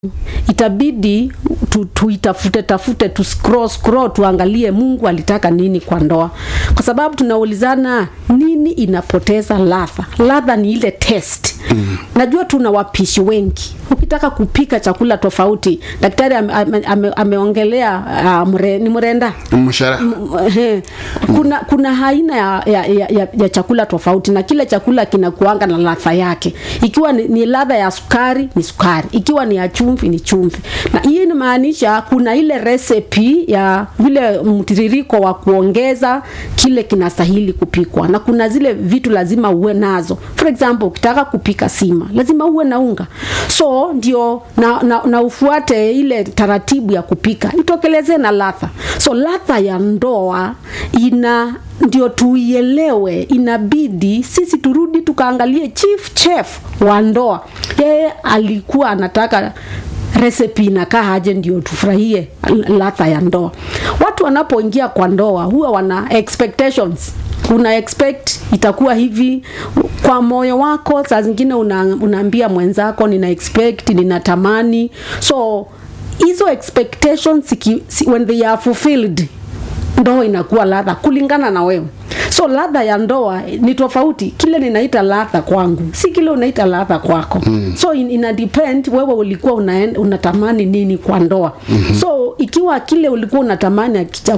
itabidi tu, tuitafute tafute tu scroll scroll tuangalie Mungu alitaka nini kwa ndoa, kwa sababu tunaulizana nini inapoteza ladha. Ladha ni ile test. Mm. Najua tuna wapishi wengi, ukitaka kupika chakula tofauti, daktari ame, ame, ame, ameongelea uh, mre, ni mrenda mshara Ehe. kuna kuna aina ya, ya, ya, ya, ya chakula tofauti na kile chakula kinakuanga na ladha yake ikiwa ni, ni ladha ya sukari ni sukari ikiwa ni ya chumvi ni chumvi na hii inamaanisha kuna ile recipe ya vile mtiririko wa kuongeza kile kinastahili kupikwa na kuna zile vitu lazima uwe nazo for example ukitaka kupika sima lazima uwe na unga so ndio na, na, na ufuate ile taratibu ya kupika itokeleze na ladha so ladha ya ndoa ina ndio tuielewe inabidi sisi turudi tukaangalie chief chef wa ndoa yeye alikuwa anataka recipe inakaa aje ndio tufurahie ladha ya ndoa watu wanapoingia kwa ndoa huwa wana expectations una expect itakuwa hivi kwa moyo wako saa zingine una, unaambia mwenzako nina expect ninatamani so hizo expectations siki, si, when they are fulfilled ndoa inakuwa ladha kulingana na wewe so ladha ya ndoa ni tofauti kile ninaita ladha kwangu si kile unaita ladha kwako mm. so in, ina depend wewe ulikuwa unaen, unatamani nini kwa ndoa mm-hmm. so ikiwa kile ulikuwa unatamani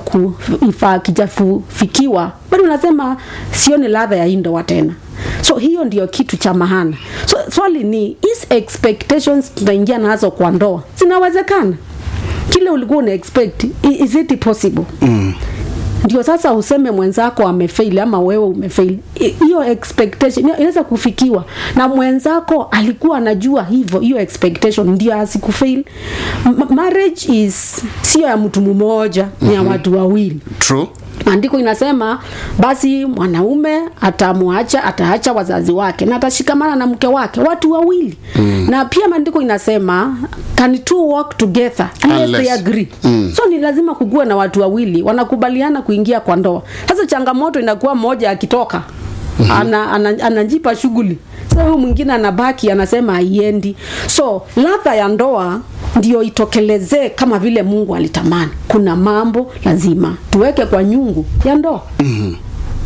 akijafikiwa bado unasema sioni ladha ya hii ndoa tena so hiyo ndio kitu cha mahana so swali ni is expectations tunaingia nazo kwa ndoa zinawezekana kile ulikuwa una expect is it possible mm ndio sasa useme mwenzako amefail ama wewe umefail hiyo expectation inaweza kufikiwa na mwenzako alikuwa anajua hivyo hiyo expectation ndio asikufail M- marriage is sio ya mtu mmoja mm-hmm. ni ya watu wawili true maandiko inasema basi mwanaume atamwacha ataacha wazazi wake na atashikamana na mke wake watu wawili mm. na pia maandiko inasema can two walk together unless Unless. they agree mm. so ni lazima kugua na watu wawili wanakubaliana kuingia kwa ndoa sasa changamoto inakuwa mmoja akitoka mm-hmm. ana, ana, anajipa shughuli sasa huyu mwingine anabaki anasema haiendi so ladha ya ndoa ndio itokelezee kama vile mungu alitamani kuna mambo lazima tuweke kwa nyungu ya ndoa mm-hmm.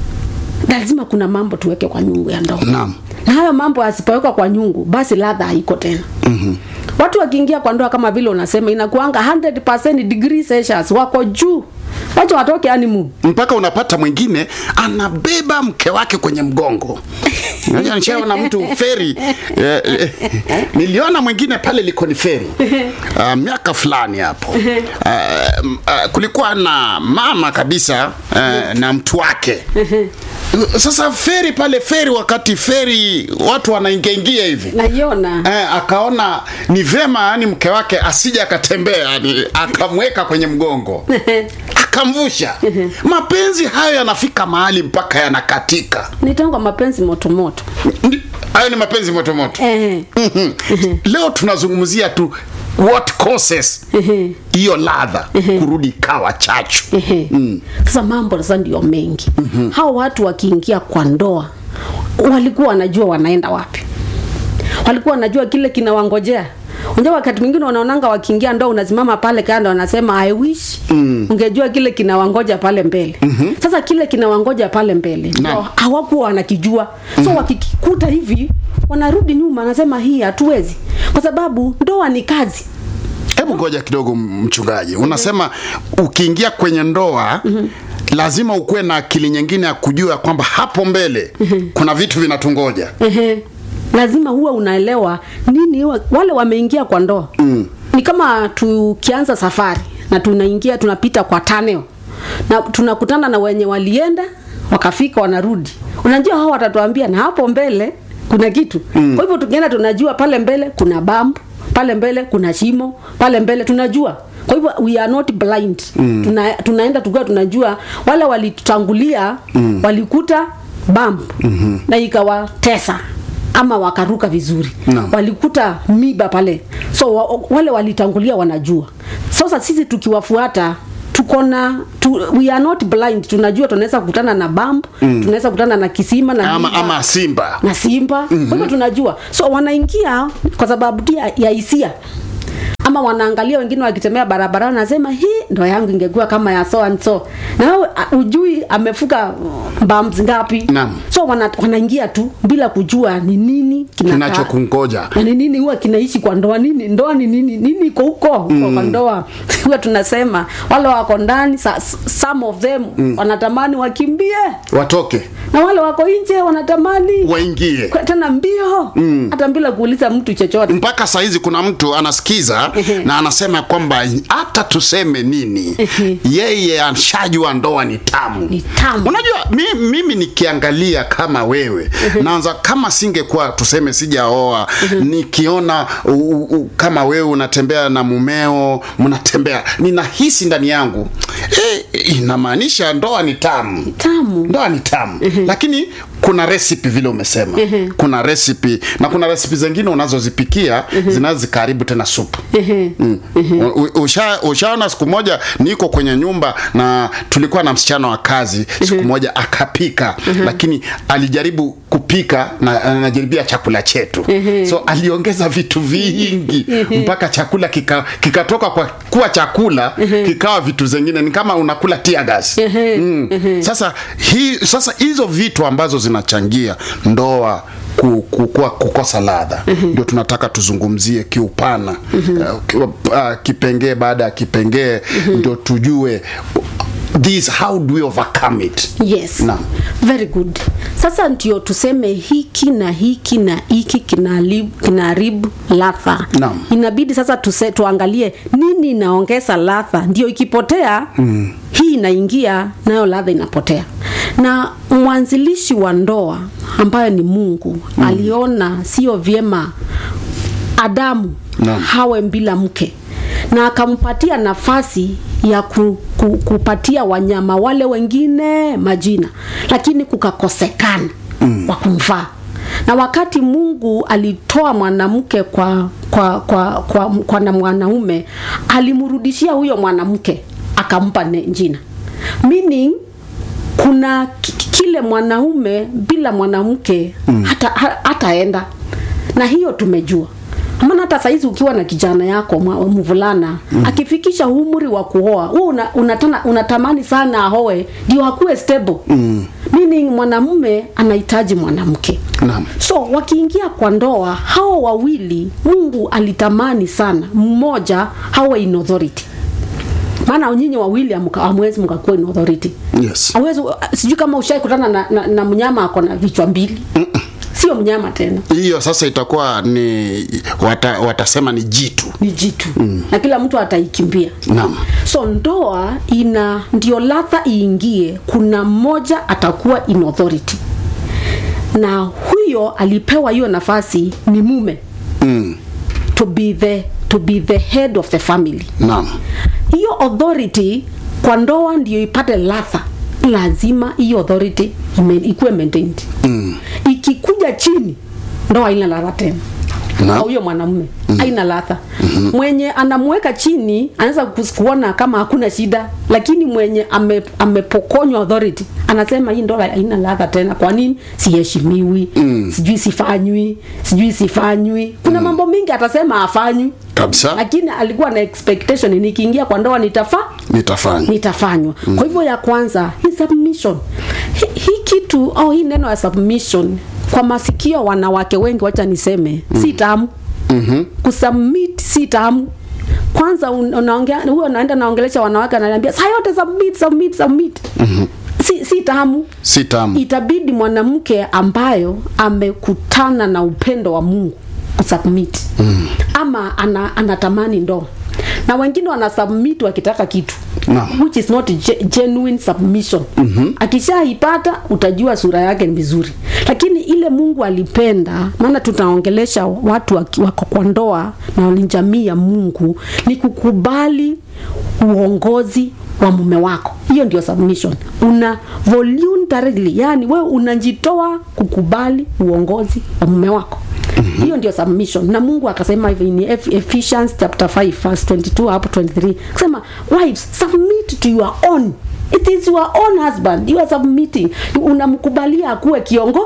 lazima kuna mambo tuweke kwa nyungu ya ndoa Naam. na hayo mambo asipowekwa kwa nyungu basi ladha haiko tena mm-hmm. watu wakiingia kwa ndoa kama vile unasema inakuanga 100 degree celsius wako juu wacha watoke animu mpaka unapata mwingine anabeba mke wake kwenye mgongo Unajua nishaona mtu feri eh, eh, niliona mwingine pale likoni feri uh, miaka fulani hapo uh, uh, kulikuwa na mama kabisa uh, na mtu wake sasa feri pale feri wakati feri watu wanaingiaingia hivi naiona Eh, akaona ni vema yani mke wake asije akatembea yani akamweka kwenye mgongo akamvusha mapenzi hayo yanafika mahali mpaka yanakatika nitangwa mapenzi motomoto Ndi- hayo ni mapenzi motomoto eh. Mhm. leo tunazungumzia tu what causes hiyo ladha kurudi kawa chachu Ehe. sasa mambo sasa ndio mengi mm-hmm. hao watu wakiingia kwa ndoa walikuwa wanajua wanaenda wapi walikuwa wanajua kile kinawangojea unajua wakati mwingine wanaonanga wakiingia ndoa unasimama pale kando wanasema i wish mm. ungejua kile kinawangoja pale mbele mm-hmm. sasa kile kinawangoja pale mbele ndio Naam. hawakuwa wanakijua so mm-hmm. wakikuta hivi wanarudi nyuma wanasema hii hatuwezi kwa sababu ndoa ni kazi hebu ngoja kidogo mchungaji unasema ukiingia kwenye ndoa lazima ukuwe na akili nyingine ya kujua kwamba hapo mbele kuna vitu vinatungoja Ehe. lazima huwe unaelewa nini wa- wale wameingia kwa ndoa mm. ni kama tukianza safari na tunaingia tunapita kwa taneo na tunakutana na wenye walienda wakafika wanarudi unajua hao watatuambia na hapo mbele kuna kitu mm. kwa hivyo tukienda tunajua pale mbele kuna bambu pale mbele kuna shimo pale mbele tunajua kwa hivyo we are not blind mm. Tuna, tunaenda tukiwa tunajua wale walitutangulia mm. walikuta bambu mm-hmm. na ikawatesa ama wakaruka vizuri Naam. walikuta miba pale so wa, wale walitangulia wanajua sasa sisi tukiwafuata tuko na tu, we are not blind tunajua tunaweza kukutana na bamb mm. tunaweza kukutana na kisima na ama, miba ama simba na simba mm-hmm. kwa hivyo tunajua so wanaingia kwa sababu tu ya ya hisia ama wanaangalia wengine wakitembea barabarani wanasema hii ndoa yangu ingekuwa kama ya so and so na wewe uh, ujui amefuka bumps ngapi Naam. so wana, wanaingia tu bila kujua ni nini kinakaa kinachokungoja na ni nini huwa kinaishi kwa ndoa nini ndoa ni nini nini iko huko mm. kwa ndoa huwa tunasema wale wako ndani sa- some of them mm. wanatamani wakimbie watoke na wale wako nje wanatamani waingie kwa- tena mbio hata bila kuuliza mtu chochote mpaka sahizi kuna mtu anasikiza na anasema kwamba hata tuseme nini yeye ashajua ndoa ni tamu Ni tamu. unajua mi, mimi nikiangalia kama wewe naanza kama singekuwa tuseme sijaoa nikiona u, u, kama wewe unatembea na mumeo mnatembea ninahisi ndani yangu eh, inamaanisha ndoa ni tamu tamu ndoa ni tamu lakini kuna recipe vile umesema kuna recipe na kuna recipe zingine unazozipikia zinaweza zikaharibu tena supu mm. U- u- usha, ushaona siku moja niko kwenye nyumba na tulikuwa na msichana wa kazi siku moja akapika lakini alijaribu kupika na anajaribia chakula chetu so aliongeza vitu vingi mpaka chakula kika- kikatoka kwa kuwa chakula kikawa vitu zingine ni kama unakula tiagas mm. sasa hii sasa hizo vitu ambazo zinachangia ndoa ku- ku- kuwa- kukosa ladha ndio tunataka tuzungumzie kiupana uh, ki- uh, kipengee baada ya kipengee ndio tujue this how do we overcome it yes Naam. very good sasa ndio tuseme hiki na hiki na hiki kinaharibu kinaharibu ladha Naam. inabidi sasa tuse, tuangalie nini inaongeza ladha ndio ikipotea mm. hii inaingia nayo ladha inapotea na mwanzilishi wa ndoa ambayo ni mungu mm. aliona sio vyema adamu Naam. hawe bila mke na akampatia nafasi ya ku, ku, kupatia wanyama wale wengine majina lakini kukakosekana mm. wa kumfaa na wakati mungu alitoa mwanamke kwa kwa kwa, kwa, kwa na mwanaume alimrudishia huyo mwanamke akampa ne- jina meaning kuna ki- kile mwanaume bila mwanamke mm. hata ha- hataenda na hiyo tumejua maana hata saizi ukiwa na kijana yako mwa- mvulana mm. akifikisha umri wa kuoa huu una, unatana, unatamani sana ahoe ndio akuwe stable mm. meaning mwanamume anahitaji mwanamke Naam. so wakiingia kwa ndoa hao wawili mungu alitamani sana mmoja hawe in authority maana nyinyi wawili hamka- hamwezi mkakuwa in authority yes Hawezi, sijui kama ushaikutana na, na, na mnyama ako na vichwa mbili sio mnyama tena hiyo sasa itakuwa ni wata, watasema ni jitu ni jitu mm. na kila mtu ataikimbia naam so ndoa ina ndio ladha iingie kuna mmoja atakuwa in authority na huyo alipewa hiyo nafasi ni mume mm. to be the to be the head of the family naam hiyo authority kwa ndoa ndio ipate ladha lazima hiyo authority ime- ikuwe maintained mm. ikikuja chini ndoa haina ladha tena Na? au huyo mwanamume mm. haina ladha mm-hmm. mwenye anamweka chini anaweza kus- kuona kama hakuna shida lakini mwenye ame, amepokonywa authority anasema hii ndoa haina ladha tena kwa nini siheshimiwi mm. sijui sifanywi sijui sifanywi kuna mm. mambo mingi atasema afanywi kabisa lakini alikuwa na expectation nikiingia kwa ndoa nitafaa nitafanya nitafanywa mm. kwa hivyo ya kwanza hii submission hii hi kitu au hii neno ya submission kwa masikio wanawake wengi wacha niseme mm. si tamu mm-hmm. kusubmit si tamu kwanza un- unaongea huyo anaenda naongelesha wanawake ananiambia saa yote submit submit submit mm-hmm. si, si tamu si tamu itabidi mwanamke ambayo amekutana na upendo wa mungu kusubmit mm. ama ana, anatamani ndoa na wengine wanasubmit wakitaka kitu Naam. which is not ge- genuine submission mm-hmm. akishaipata utajua sura yake ni vizuri lakini ile mungu alipenda maana tutaongelesha watu waki- wako kwa ndoa na ni jamii ya mungu ni kukubali uongozi wa mume wako hiyo ndio submission una voluntarily yani wewe unajitoa kukubali uongozi wa mume wako mm-hmm. hiyo ndio submission na mungu akasema hivi ni Eph- ephesians chapter 5 verse 22 hapo 23 akasema wives submit to your own it is your own husband you are submitting unamkubalia akuwe kiongo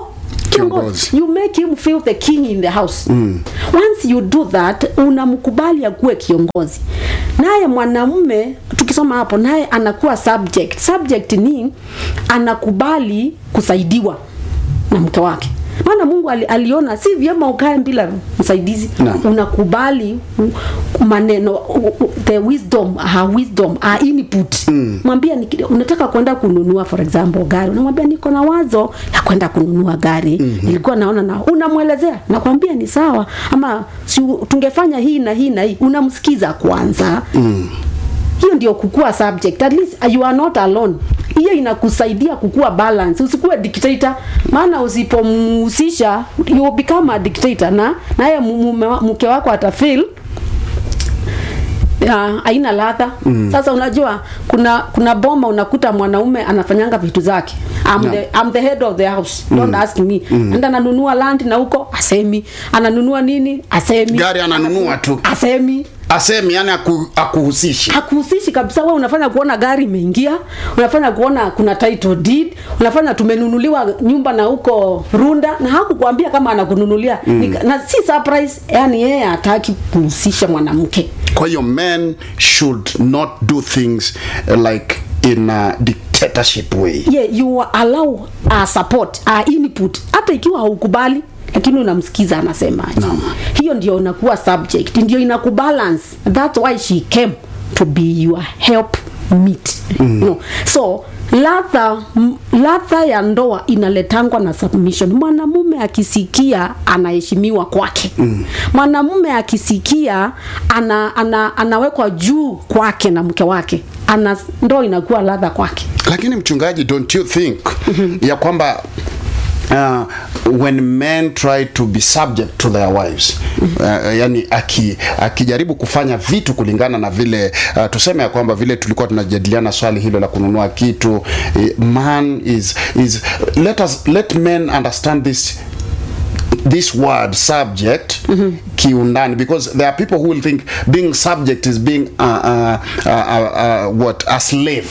Kiongozi. you make him feel the king in the house once you do that unamkubali akuwe kiongozi naye mwanamume tukisoma hapo naye anakuwa subject subject ni anakubali kusaidiwa na mke wake maana mungu ali, aliona si vyema ukae bila msaidizi Naam. unakubali u- maneno u- u- the wisdom her wisdom her input mwambia niki- unataka kwenda kununua for example gari unamwambia niko na wazo ya kwenda kununua gari nilikuwa naona na unamwelezea nakwambia ni sawa ama si tungefanya hii na hii na hii unamsikiza kwanza hiyo ndio kukua subject at least you are not alone hiyo inakusaidia kukua balance usikuwe dictator maana usipomhusisha you become a dictator na naye mume wa- mke wako atafeel ya, haina ladha mm. sasa unajua kuna kuna boma unakuta mwanaume anafanyanga vitu zake I'm, Yeah. the, I'm the head of the house don't ask me mm. enda ananunua land na huko asemi ananunua nini asemi Gari ananunua tu. asemi asemi yani aku, akuhusishi hakuhusishi kabisa wewe unafanya kuona gari imeingia unafanya kuona kuna title deed unafanya tumenunuliwa nyumba na huko runda na hakukuambia kama anakununulia mm. na si surprise yani yeye hataki kuhusisha mwanamke kwa hiyo men should not do things uh, like in a dictatorship way yeah, you allow uh, support uh, input hata ikiwa haukubali lakini unamsikiza anasemaje Naam. hiyo ndio inakuwa subject ndio inakubalance that's why she came to be your help meet mm. no. so ladha m- ladha ya ndoa inaletangwa na submission mwanamume akisikia anaheshimiwa kwake mm. mwanamume akisikia ana, ana, anawekwa juu kwake na mke wake ana ndoa inakuwa ladha kwake lakini mchungaji don't you think ya kwamba Uh, when men try to be subject to their wives uh, yani aki, akijaribu kufanya vitu kulingana na vile uh, tuseme ya kwamba vile tulikuwa tunajadiliana swali hilo la kununua kitu eh, man is, is let us let men understand this this word subject kiundani because there are people who will think being subject is being uh, uh, uh, uh, uh, what a slave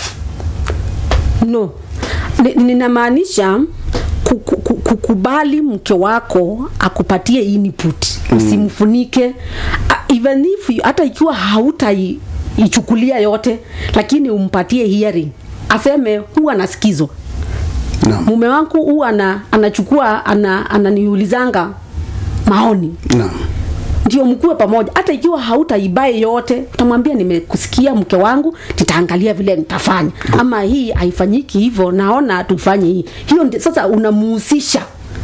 no Ni- ninamaanisha ku- ku- ku- kukubali mke wako akupatie input usimfunike Ah, even if you- hata ikiwa hautaichukulia yote lakini umpatie hearing aseme huwa nasikizwa Naam. mume wangu huwa ana, anachukua ana, ananiulizanga maoni Naam. ndio mkuwe pamoja hata ikiwa hautaibae yote utamwambia nimekusikia mke wangu nitaangalia vile nitafanya ama hii haifanyiki hivyo naona tufanye hii hiyo ndi, sasa unamuhusisha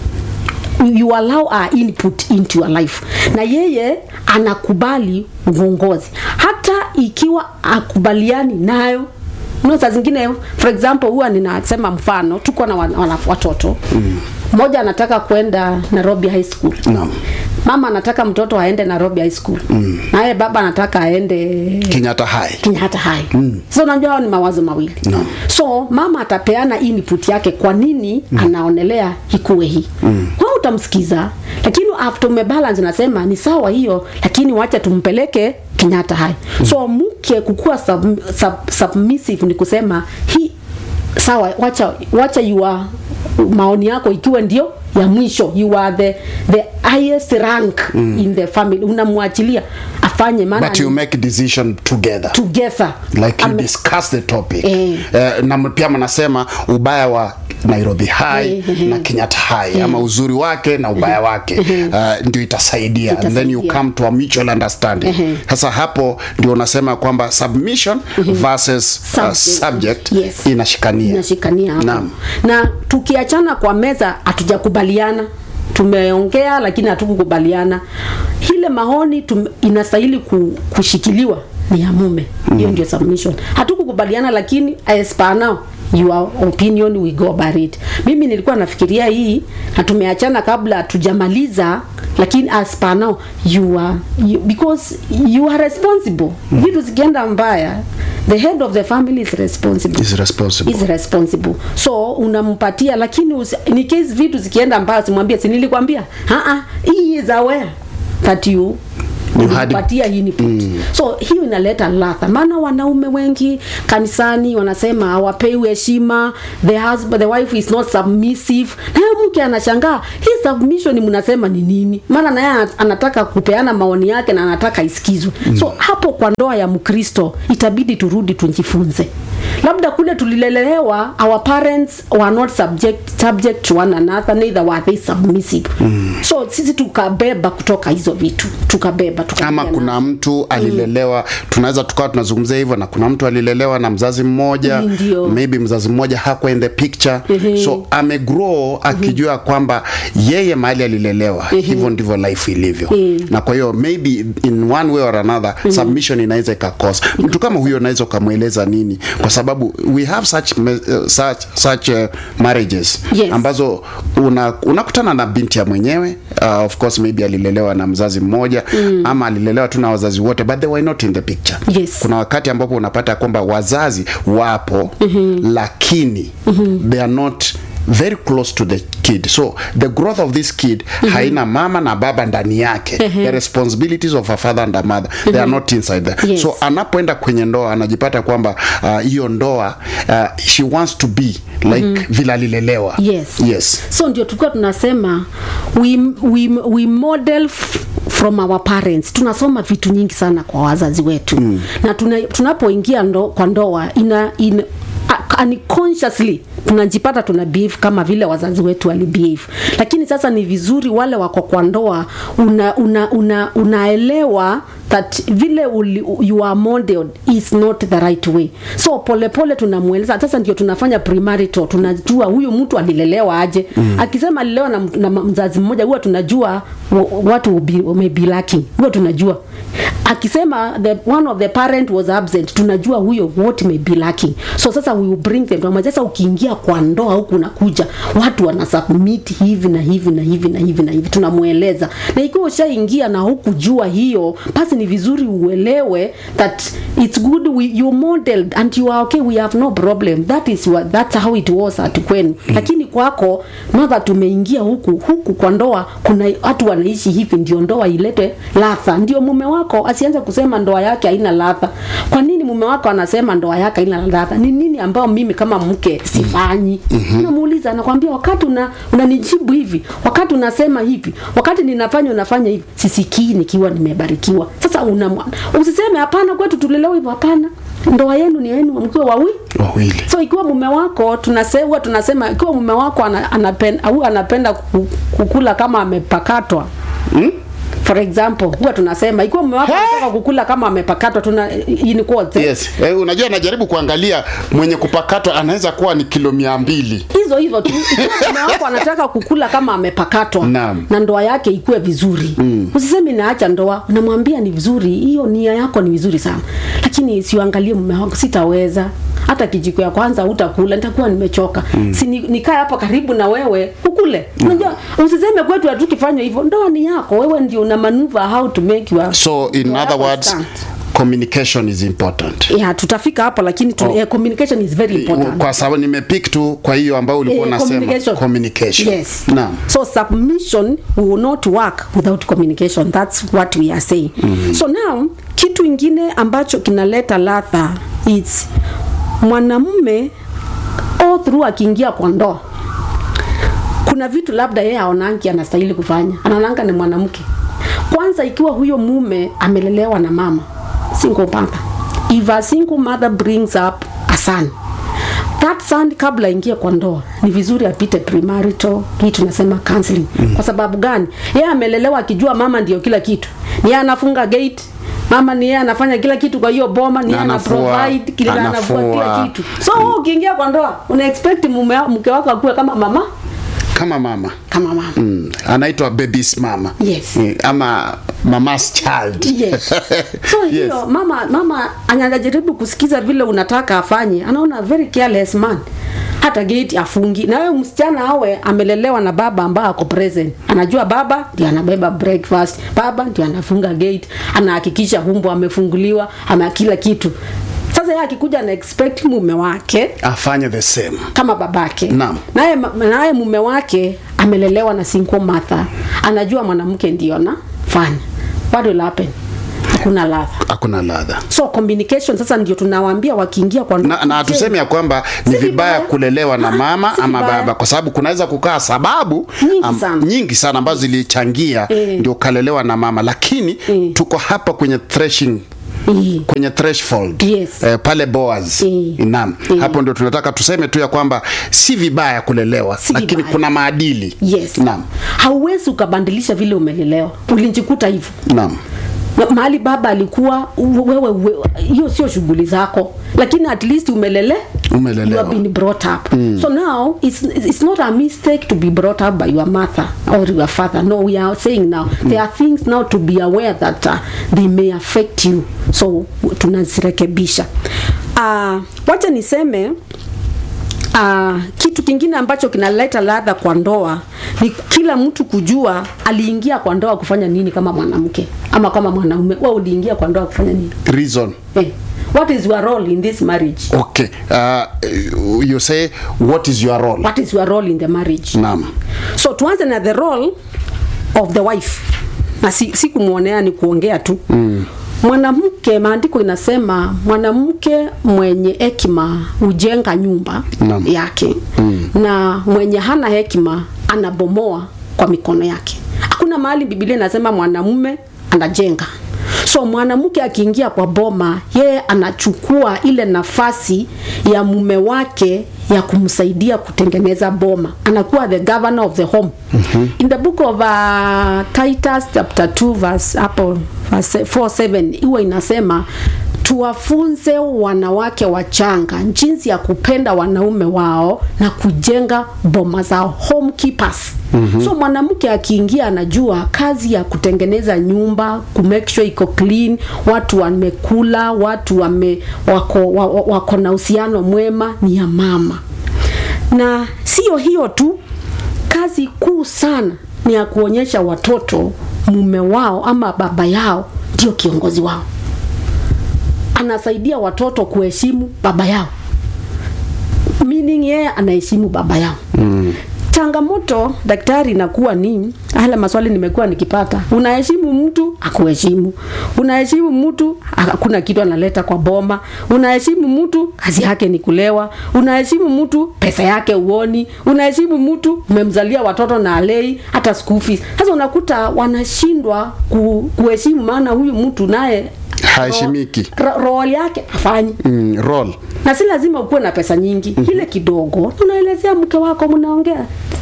you allow our input into your life na yeye anakubali uongozi hata ikiwa akubaliani nayo no, saa zingine for example huwa ninasema mfano tuko na wana, wana, watoto mmoja anataka kwenda nairobi high school Naam. mama anataka mtoto aende nairobi high school mm. naye baba anataka aende Kenyatta High. kenyatta high mm. so unajua hao ni mawazo mawili Naam. so mama atapeana input yake kwa nini mm. anaonelea ikuwe hii mm. kwa hiyo utamsikiza lakini after umebalance unasema ni sawa hiyo lakini wacha tumpeleke kenyatta high mm. so mke kukuwa sub, sub, submissive ni kusema hii sawa wacha wacha yua maoni yako ikiwa ndio ya mwisho you are the, the highest rank mm. in the family unamwachilia afanye maana But you ni make decision together. together like you Ame- discuss the topic Eh. Eh, na m- pia mnasema ubaya wa nairobi high Eh, eh, na eh. kenyatta high ama uzuri wake na ubaya wake uh, ndio itasaidia and then you Itasaidia. come to a mutual understanding Ehe. sasa hapo ndio unasema kwamba submission versus uh, subject Yes. inashikania inashikania hapo Naam. na tukiachana kwa meza hatujakubaliana tumeongea lakini hatukukubaliana ile maoni tum, inastahili ku, kushikiliwa ni ya mume hiyo ndio submission hatukukubaliana lakini as per now your opinion we go about it mimi nilikuwa nafikiria hii na tumeachana kabla tujamaliza lakini as per now you are you, because you are responsible vitu zikienda mbaya the head of the family is responsible is responsible is responsible so unampatia lakini usi, in case vitu zikienda mbaya simwambie si nilikwambia "Ah, ah, he is aware that you You had- patia input so hiyo inaleta ladha maana wanaume wengi kanisani wanasema hawapewi heshima the husband the wife is not submissive naye mke anashangaa hii submission mnasema ni nini maana naye ana- anataka kupeana maoni yake na anataka isikizwe so hapo kwa ndoa ya mkristo itabidi turudi tujifunze labda kule tulilelewa our parents were not subject, subject to one another neither were they submissive so sisi tukabeba kutoka hizo vitu tukabeba ama tukaingia kuna mtu alilelewa tunaweza tukawa tunazungumzia hivyo na kuna mtu alilelewa na mzazi mmoja Mm, ndio. maybe mzazi mmoja hakuwa in the picture Ehe. so amegrow akijua kwamba yeye mahali alilelewa hivyo ndivyo life ilivyo Eh. na kwa hiyo maybe in one way or another submission inaweza ikakosa mtu kama huyo unaweza ukamweleza nini kwa sababu we have such, me- uh, such, such uh, marriages Yes. ambazo una, unakutana na binti ya mwenyewe uh, of course maybe alilelewa na mzazi mmoja ama alilelewa tu na wazazi wote but they were not in the picture Yes. kuna wakati ambapo unapata kwamba wazazi wapo lakini they are not very close to the kid so the growth of this kid haina mama na baba ndani yake the responsibilities of a father and a mother they are not inside there Yes. so anapoenda kwenye ndoa anajipata kwamba uh, hiyo ndoa uh, she wants to be like vile alilelewa yes yes so ndio tulikuwa tunasema we, we, we model f- from our parents tunasoma vitu nyingi sana kwa wazazi wetu mm. na tuna, tunapoingia ndo, kwa ndoa ina, ina a- unconsciously tunajipata tuna behave kama vile wazazi wetu walibehave lakini sasa ni vizuri wale wako kwa ndoa una, una, una, unaelewa that vile uli, you are modeled is not the right way so polepole tunamweleza sasa ndio tunafanya primarital tunajua huyu mtu alilelewa aje mm. akisema alilelewa na, na mzazi mmoja huwa tunajua wa- watu will be- may be lacking huwa tunajua akisema the one of the parent was absent tunajua huyo what may be lacking so sasa we will bring them to sasa ukiingia kwa ndoa huku unakuja watu wanasubmit hivi na hivi na hivi na hivi na hivi tunamweleza na ikiwa ushaingia na hukujua hiyo basi ni vizuri uelewe that it's good we, you modeled and you are okay we have no problem that is what, that's how it was at kwenu lakini kwako now that tumeingia huku huku kwa ndoa kuna watu wanaishi hivi ndio ndoa ilete ladha ndio mume wako asianze kusema ndoa yake haina ladha kwa nini mume wako anasema ndoa yake haina ladha ni nini ambao mimi kama mke sifanyi mm-hmm. namuuliza nakwambia wakati una unanijibu hivi wakati unasema hivi wakati ninafanya unafanya hivi sisikii nikiwa nimebarikiwa sasa una usiseme hapana kwetu tulelewa hivyo hapana ndoa yenu ni yenu mkiwa wawili wawili so ikiwa mume wako tunasema tunasema ikiwa mume wako ana- anapenda au anapenda ku- kukula kama amepakatwa hmm? for example huwa tunasema ikiwa mume wako He? anataka kukula kama amepakatwa tuna in quotes, eh, yes eh, unajua najaribu kuangalia mwenye kupakatwa anaweza kuwa ni kilo mia mbili hizo hizo tu ikiwa mume wako anataka kukula kama amepakatwa Naam. na ndoa yake ikuwe vizuri mm. usisemi naacha ndoa unamwambia ni vizuri hiyo nia yako ni vizuri sana lakini siuangalie mume wako sitaweza hata kijiko ya kwanza utakula nitakuwa nimechoka mm. si ni- nikae hapa karibu na wewe ukule unajua usiseme kwetu hatukifanya hivyo ndoa ni yako wewe ndio una maneuver how to make your so in ndoa other yako words stand. communication is important yeah, tutafika hapo lakini tu, Oh. eh, communication is very important kwa sababu nimepick tu kwa hiyo ambayo ulikuwa Eh, unasema communication. communication Yes. naam So submission will not work without communication. That's what we are saying. So now kitu ingine ambacho kinaleta ladha is mwanamume all through akiingia kwa ndoa kuna vitu labda yeye aonangi anastahili kufanya anaonanga ni mwanamke kwanza ikiwa huyo mume amelelewa na mama single mother if a single mother brings up a son that son kabla aingie kwa ndoa ni vizuri apite primarital hii tunasema counseling mm. kwa sababu gani yeye amelelewa akijua mama ndio kila kitu ni yeye anafunga gate mama ni yeye anafanya kila kitu kwa hiyo boma ni yeye ana Anafua, provide kila anafua kila anafua. kitu so wewe ukiingia kwa ndoa una expect mume mke wako akuwe kama mama kama mama kama mama mm. anaitwa baby's mama Yes. Eh, ama mama's child yes. so Yes. hiyo mama mama anajaribu kusikiza vile unataka afanye anaona very careless man hata gate afungi na wewe msichana awe amelelewa na baba ambaye ako present anajua baba ndio anabeba breakfast baba ndio anafunga gate anahakikisha humbo amefunguliwa ama kila kitu sasa yeye akikuja na expect mume wake afanye the same kama babake Naam. naye naye mume wake amelelewa na single mother anajua mwanamke ndio anafanya what will happen hakuna ladha hakuna ladha so communication sasa ndio tunawaambia wakiingia kwa ndoa na, na hatusemi ya kwamba ni Si vibaya vibaya. kulelewa na Aha, mama si ama vibaya. baba kwa sababu kunaweza kukaa sababu Nyingi sana. nyingi sana ambazo zilichangia Eh. ndio ukalelewa na mama lakini Eh. tuko hapa kwenye threshing Eh. kwenye threshold Yes. eh, pale Boaz Eh. naam Eh. hapo ndio tunataka tuseme tu ya kwamba si vibaya kulelewa Si lakini vibaya. kuna maadili yes naam hauwezi ukabadilisha vile umelelewa ulinjikuta hivyo naam Na mahali baba alikuwa u- wewe we- hiyo sio shughuli zako lakini at least umelele Umelelewa. you have been brought up so now it's, it's not a mistake to be brought up by your mother or your father no we are saying now there are things now to be aware that uh, they may affect you so tunazirekebisha uh, wacha niseme Uh, kitu kingine ambacho kinaleta ladha kwa ndoa ni kila mtu kujua aliingia kwa ndoa kufanya nini kama mwanamke ama kama mwanaume wewe uliingia kwa ndoa kufanya nini reason eh, what is your role in this marriage okay uh, you say what is your role what is your role in the marriage naam so tuanze na the role of the wife na si, si kumwonea ni kuongea tu mm. mwanamke maandiko inasema mwanamke mwenye hekima hujenga nyumba Naam. yake mm. na mwenye hana hekima anabomoa kwa mikono yake hakuna mahali bibilia inasema mwanamume anajenga so mwanamke akiingia kwa boma yeye anachukua ile nafasi ya mume wake ya kumsaidia kutengeneza boma anakuwa the governor of the home mm-hmm. in the book of uh, titus chapter 2 verse hapo verse 47 huwa inasema tuwafunze wanawake wachanga jinsi ya kupenda wanaume wao na kujenga boma zao home keepers mm-hmm. so mwanamke akiingia anajua kazi ya kutengeneza nyumba ku make sure iko clean watu wamekula watu wame, wako, wa- wa- wako na uhusiano mwema ni ya mama na sio hiyo tu kazi kuu sana ni ya kuonyesha watoto mume wao ama baba yao ndio kiongozi wao anasaidia watoto kuheshimu baba yao meaning yeye anaheshimu baba yao mm. changamoto daktari inakuwa ni haya maswali nimekuwa nikipata unaheshimu mtu akuheshimu unaheshimu mtu hakuna kitu analeta kwa boma unaheshimu mtu kazi yake ni kulewa unaheshimu mtu pesa yake uoni unaheshimu mtu umemzalia watoto na alei hata school fees sasa unakuta wanashindwa ku, kuheshimu maana huyu mtu naye Haheshimiki. ro- role yake hafanyi mm, role na si lazima ukuwe na pesa nyingi mm-hmm. ile kidogo unaelezea mke wako mnaongea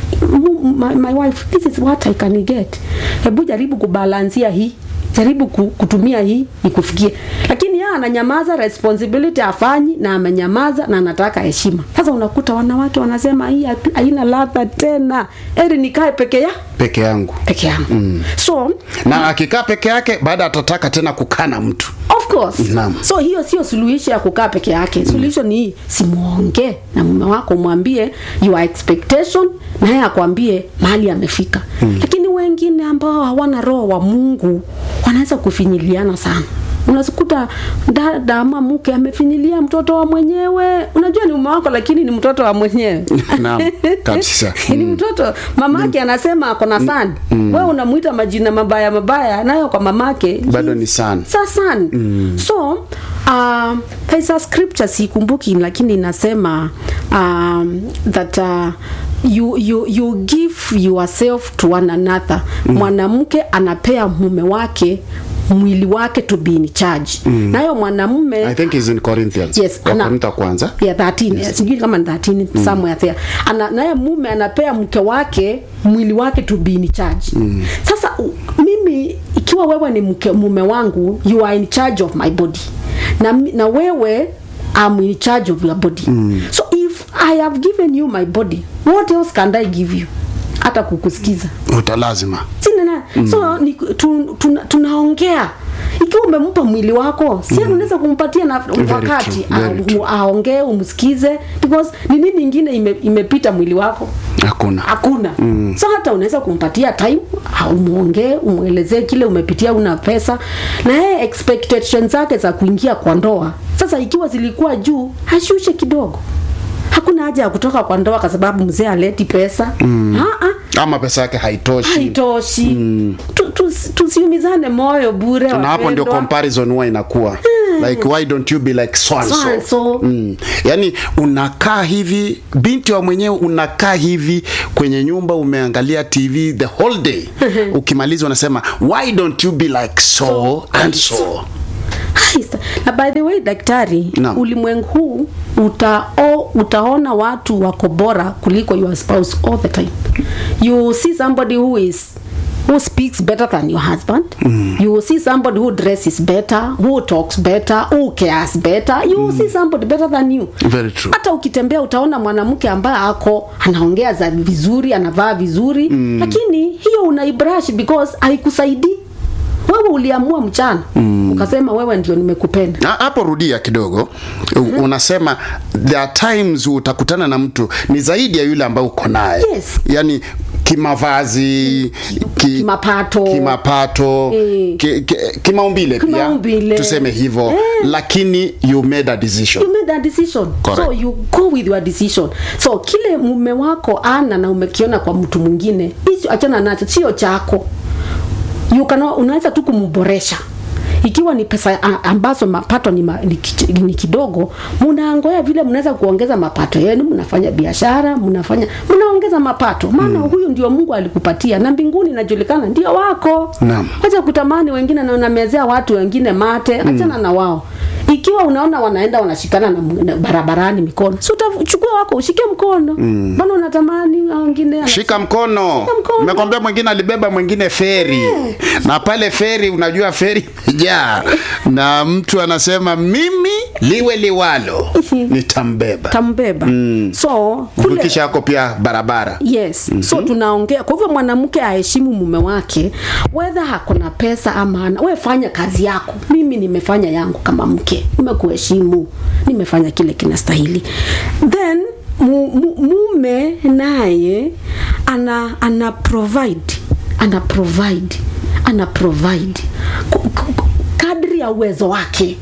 "M- my, my wife this is what i can get hebu jaribu kubalansia hii jaribu ku- kutumia hii ikufikie lakini yeye ananyamaza responsibility afanyi na amenyamaza na anataka heshima sasa unakuta wanawake wanasema hii hapi- haina ladha tena eri nikae peke ya peke yangu peke yangu mm. so na akikaa peke yake baada atataka tena kukaa na mtu of course Naam. so hiyo sio suluhisho ya kukaa peke yake suluhisho ni hii simuongee na mume wako mwambie your expectation naye akwambie mahali amefika mm. lakini wengine ambao hawana roho wa mungu wanaweza kufinyiliana sana unazikuta dada ama mke amefinyilia mtoto wa mwenyewe unajua ni mume wako lakini ni mtoto wa mwenyewe Naam, kabisa. ni mtoto mamake anasema ako na sani mm. wewe unamuita majina mabaya mabaya nayo kwa mamake Bado ni son. sa son mm. so uh, there's a scripture sikumbuki lakini inasema um, that uh, you, you, you give yourself to one another mm. mwanamke anapea mume wake mwili wake to be in charge mm. nayo mwanamume i think is in corinthians Yes, ana- Wakorintho kwanza yeah, 13 yes. sijui kama ni 13 mm. somewhere there ana naye mume anapea mke wake mwili wake to be in charge mm. sasa u- mimi ikiwa wewe ni mke, mume wangu you are in charge of my body na, mi- na wewe I'm in charge of your body mm. so if I have given you my body what else can I give you hata kukusikiza utalazima sinana mm. so ni, tu, tuna, tunaongea ikiwa umempa mwili wako si mm. unaweza kumpatia na wakati true, very a- true. aongee umsikize because ni nini ingine ime, imepita mwili wako hakuna hakuna mm. so hata unaweza kumpatia time au umwongee umwelezee kile umepitia una pesa na yeye expectation zake za kuingia kwa ndoa sasa ikiwa zilikuwa juu ashushe kidogo hakuna haja ya kutoka kwa ndoa kwa sababu mzee aleti pesa mm. ama pesa yake haitoshi haitoshi Tu- tusi- tusiumizane moyo bure na hapo ndio wapendwa. comparison huwa inakuwa like why don't you be like so and So so, and so. Mm. yani unakaa hivi binti wa mwenyewe unakaa hivi kwenye nyumba umeangalia tv the whole day ukimaliza unasema why don't you be like so and so Haisa. na by the way daktari Naam. ulimwengu huu utao, utaona watu wako bora kuliko your spouse all the time you see somebody who is who speaks better than your husband mm. you will see somebody who dresses better who talks better who cares better you will see somebody better than you Very true. hata ukitembea utaona mwanamke ambaye ako anaongea za vizuri anavaa vizuri mm. lakini hiyo unaibrush because haikusaidii wewe uliamua mchana mm. ukasema wewe ndio nimekupenda Na hapo rudia kidogo U- unasema there are times utakutana na mtu ni zaidi ya yule ambaye uko naye Yes. yani kimavazi ki, Kimapato. kimapato Eh. ki, ki, kimaumbile pia Kimaumbile. tuseme hivyo Eh. lakini you made a decision you made a decision Correct. so you go with your decision so kile mume wako ana na umekiona kwa mtu mwingine hicho achana nacho sio chako you can, unaweza tu kumboresha ikiwa ni pesa a- ambazo mapato ni, ma, ni, ki- ni kidogo mnaangoya vile mnaweza kuongeza mapato yenu mnafanya biashara mnafanya mnaongeza mapato maana mm. huyu ndio mungu alikupatia na mbinguni inajulikana ndio wako Naam. wacha kutamani wengine na unamezea watu wengine mate achana na wao ikiwa unaona wanaenda wanashikana na, na barabarani mikono si utachukua wako ushike mkono mbona unatamani hao wengine ana- shika mkono mkono. nimekwambia mwingine alibeba mwingine feri na pale feri unajua feri imejaa na mtu anasema mimi liwe liwalo nitambeba tambeba so kule kuvukisha yako pia barabara yes mm-hmm. so tunaongea kwa hivyo mwanamke aheshimu mume wake wedha hakuna pesa ama ana we fanya kazi yako mimi nimefanya yangu kama mke nimekuheshimu nimefanya kile kinastahili then mu, mu, mume naye ana ana provide ana provide ana provide Ku- ku- ku- kadri ya uwezo wake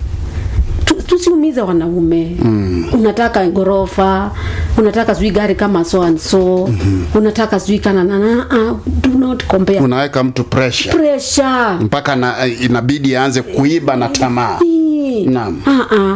Tu- tusiumize wanaume mm. unataka ghorofa unataka sijui gari kama so and so mm-hmm. unataka sijui kana na na uh, do not compare unaweka mtu pressure pressure mpaka na, inabidi aanze kuiba na tamaa Hii. Naam. Ah, ah.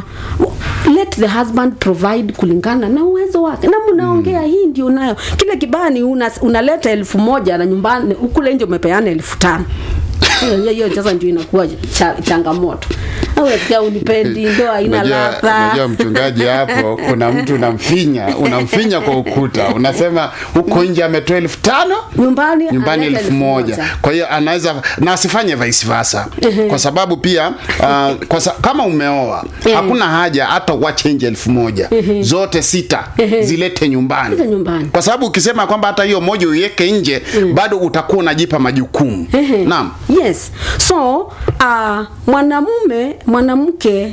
let the husband provide kulingana na uwezo wake na mnaongea mm. hii ndio nayo kile kibani una, unaleta elfu moja na nyumbani ukule nje umepeana elfu tano hiyo hiyo sasa ndio inakuwa cha, changamoto awesikia unipendi ndo haina Unajua- ladha unajua mchungaji hapo kuna mtu unamfinya unamfinya kwa ukuta unasema huko nje ametoa elfu tano nyumbani nyumbani analeta elfu moja kwa hiyo anaweza na asifanye vice versa kwa sababu pia uh, kwa sa, kama umeoa hakuna haja hata uache nje elfu moja zote sita zilete nyumbani Zilete nyumbani. kwa sababu ukisema kwamba hata hiyo moja uiweke nje bado utakuwa unajipa majukumu Ehe. naam yes so uh, mwanamume mwanamke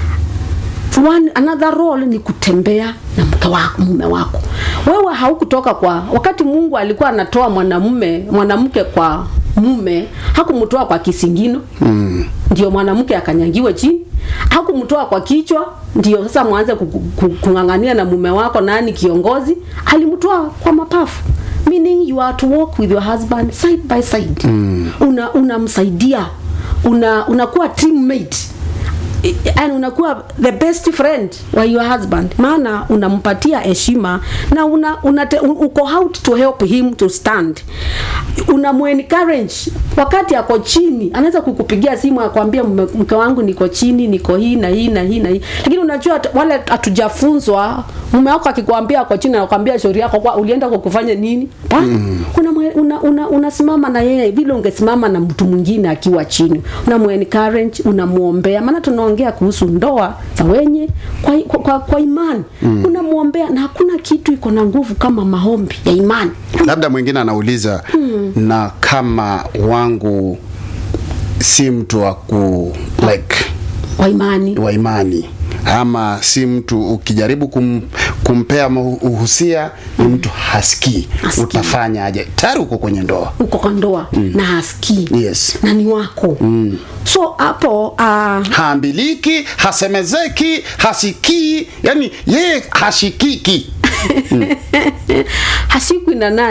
one another role ni kutembea na mke wako mume wako wewe haukutoka kwa wakati mungu alikuwa anatoa mwanamume mwanamke kwa mume hakumtoa kwa kisingino mm. ndio mwanamke akanyangiwe chini hakumtoa kwa kichwa ndio sasa mwanze ku- ku- kung'ang'ania na mume wako nani kiongozi alimtoa kwa mapafu meaning you are to walk with your husband side by side mm. una unamsaidia una unakuwa teammate and unakuwa the best friend wa your husband maana unampatia heshima na una, una uko out to help him to stand unamuencourage wakati ako chini anaweza kukupigia simu akwambia "Mme- mke wangu niko chini niko hii na hii na hii na hii lakini unajua t- wale hatujafunzwa mume wako akikwambia ako chini anakwambia shauri yako kwa ulienda kwa kufanya nini mm. unasimama una, una, unasimama na yeye vile ungesimama na mtu mwingine akiwa chini unamuencourage unamuombea maana tunaongea kuhusu ndoa za wenye kwa, kwa, kwa, kwa imani mm. unamuombea na hakuna kitu iko na nguvu kama maombi ya imani labda mwingine anauliza hmm. na kama wangu si mtu wa ku like wa imani wa imani ama si mtu ukijaribu kum, kumpea mahu- uhusia ni mtu hasikii Hasikii. utafanya aje tayari uko kwenye ndoa uko kwa ndoa mm. na hasikii yes na ni wako mm. so hapo uh, haambiliki hasemezeki hasikii yani yeye hashikiki hashikwi na nani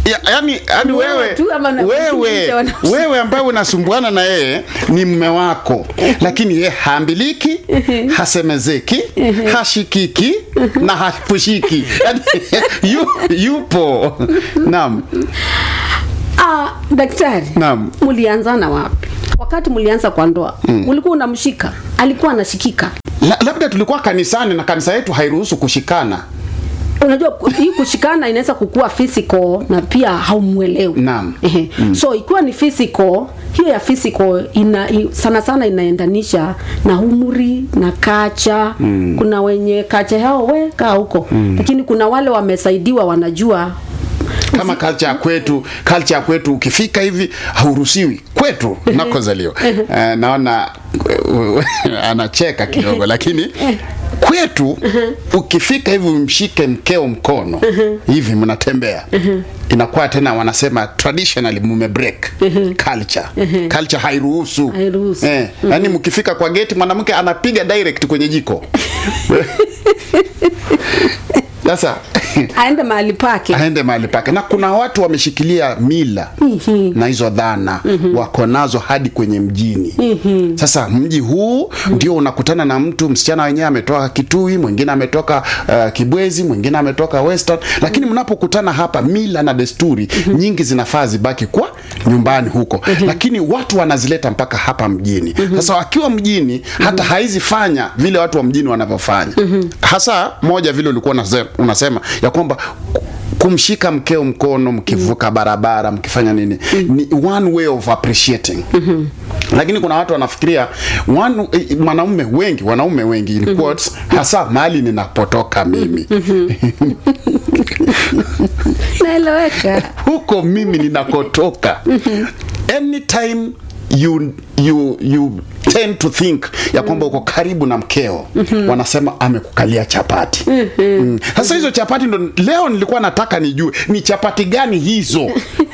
ya, yani, yani Ni wewe wewe tu ama na- wewe wengine wanahusika? wewe ambaye unasumbuana na yeye ni mme wako lakini yeye haambiliki hasemezeki hashikiki na hapushiki yani, yu, yupo naam ah, daktari Naam. mulianzana wapi wakati mulianza kwa ndoa mm. ulikuwa unamshika alikuwa anashikika La, labda tulikuwa kanisani na kanisa yetu hairuhusu kushikana unajua ku- hii kushikana inaweza kukua physical na pia haumwelewi Naam. Ehe. so ikiwa ni physical hiyo ya physical ina, i, sana sana inaendanisha na umri na kacha mm. kuna wenye kacha yao we kaa huko mm. lakini kuna wale wamesaidiwa wanajua kama culture ya kwetu culture ya kwetu ukifika hivi hauruhusiwi kwetu nakozaliwa uh, naona uh, anacheka kidogo lakini kwetu ukifika hivi umshike mkeo mkono hivi mnatembea inakuwa tena wanasema traditionally mume break culture culture hairuhusu Hairuhusu. eh, yani mkifika kwa geti mwanamke anapiga direct kwenye jiko sasa aende mahali pake aende mahali pake na kuna watu wameshikilia mila na hizo dhana wako nazo hadi kwenye mjini sasa mji huu ndio unakutana na mtu msichana wenyewe ametoka kitui mwingine ametoka uh, kibwezi mwingine ametoka western lakini mnapokutana hapa mila na desturi nyingi zinafaa zibaki kwa nyumbani huko lakini watu wanazileta mpaka hapa mjini sasa wakiwa mjini hata haizifanya vile watu wa mjini wanavyofanya hasa moja vile ulikuwa unase- unasema ya kwamba kumshika mkeo mkono mkivuka barabara mkifanya nini ni one way of appreciating lakini kuna watu wanafikiria one, eh, mwanaume wengi wanaume wengi in quotes, hasa mahali ninapotoka mimi naeleweka huko mimi ninakotoka anytime you you you tend to think ya kwamba uko karibu na mkeo wanasema amekukalia chapati Mm. sasa hizo chapati ndo leo nilikuwa nataka nijue ni chapati gani hizo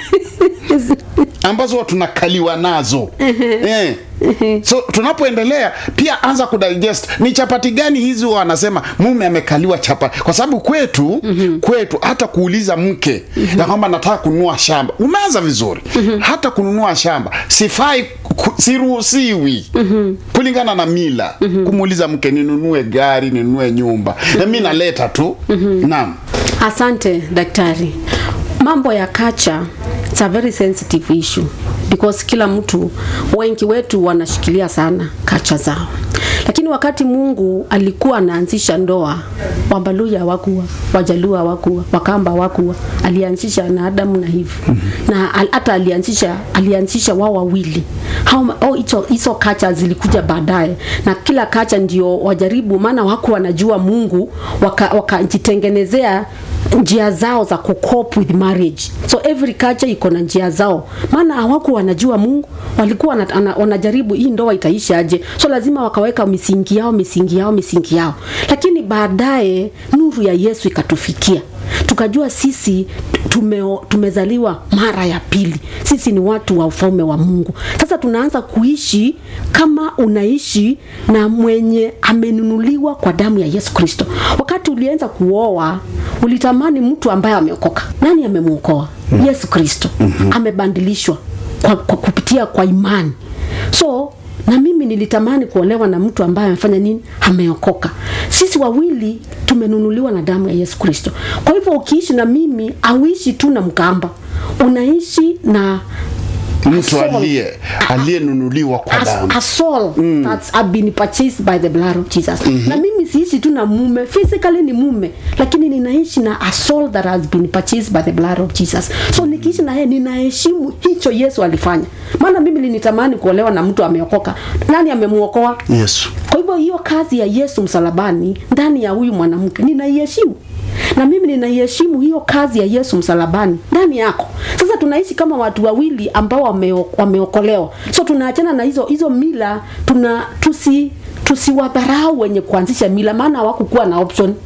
ambazo huwa tunakaliwa nazo eh. so tunapoendelea pia anza kudigest ni chapati gani hizi huwa wanasema mume amekaliwa chapati kwa sababu kwetu kwetu hata kuuliza mke ya kwamba nataka kununua shamba umeanza vizuri hata kununua shamba sifai ku- siruhusiwi kulingana na mila kumuuliza mke ninunue gari ninunue nyumba na mi naleta tu naam asante daktari mambo ya kacha it's a very sensitive issue because kila mtu wengi wetu wanashikilia sana kacha zao lakini wakati mungu alikuwa anaanzisha ndoa wambaluya hawakuwa wajaluo hawakuwa wakamba hawakuwa alianzisha na adamu na hivi na al- hata alianzisha alianzisha wao wawili Hao ma- oh, hizo hizo kacha zilikuja baadaye na kila kacha ndio wajaribu maana wako wanajua mungu wakajitengenezea waka wakajitengenezea njia zao za kucope with marriage so every culture iko na njia zao maana hawako wanajua mungu walikuwa wana- ana- wanajaribu hii ndoa itaishaje so lazima wakaweka misingi yao misingi yao misingi yao lakini baadaye nuru ya yesu ikatufikia tukajua sisi tume, tumezaliwa mara ya pili sisi ni watu wa ufalme wa mungu sasa tunaanza kuishi kama unaishi na mwenye amenunuliwa kwa damu ya yesu kristo wakati ulianza kuoa ulitamani mtu ambaye ameokoka nani amemwokoa yesu kristo amebadilishwa kwa, kwa kupitia kwa imani so na mimi nilitamani kuolewa na mtu ambaye amefanya nini ameokoka sisi wawili tumenunuliwa na damu ya yesu kristo kwa hivyo ukiishi na mimi auishi tu na mkamba unaishi na mtu soul. aliye aliyenunuliwa kwa a, damu a soul that's have been purchased by the blood of Jesus. Na mimi siishi tu na mume, physically ni mume, lakini ninaishi na a soul that has been purchased by the blood of Jesus. So nikiishi na yeye ninaheshimu hicho Yesu alifanya. Maana mimi nilitamani kuolewa na mtu ameokoka. Nani amemuokoa? yesu Kwa hivyo hiyo kazi ya Yesu msalabani ndani ya huyu mwanamke ninaiheshimu, na mimi ninaiheshimu hiyo kazi ya Yesu msalabani ndani yako. Sasa tunaishi kama watu wawili ambao wameo- wameokolewa, so tunaachana na hizo hizo mila, tuna tusi tusiwadharau wenye kuanzisha mila, maana hawakukuwa na option. Sisi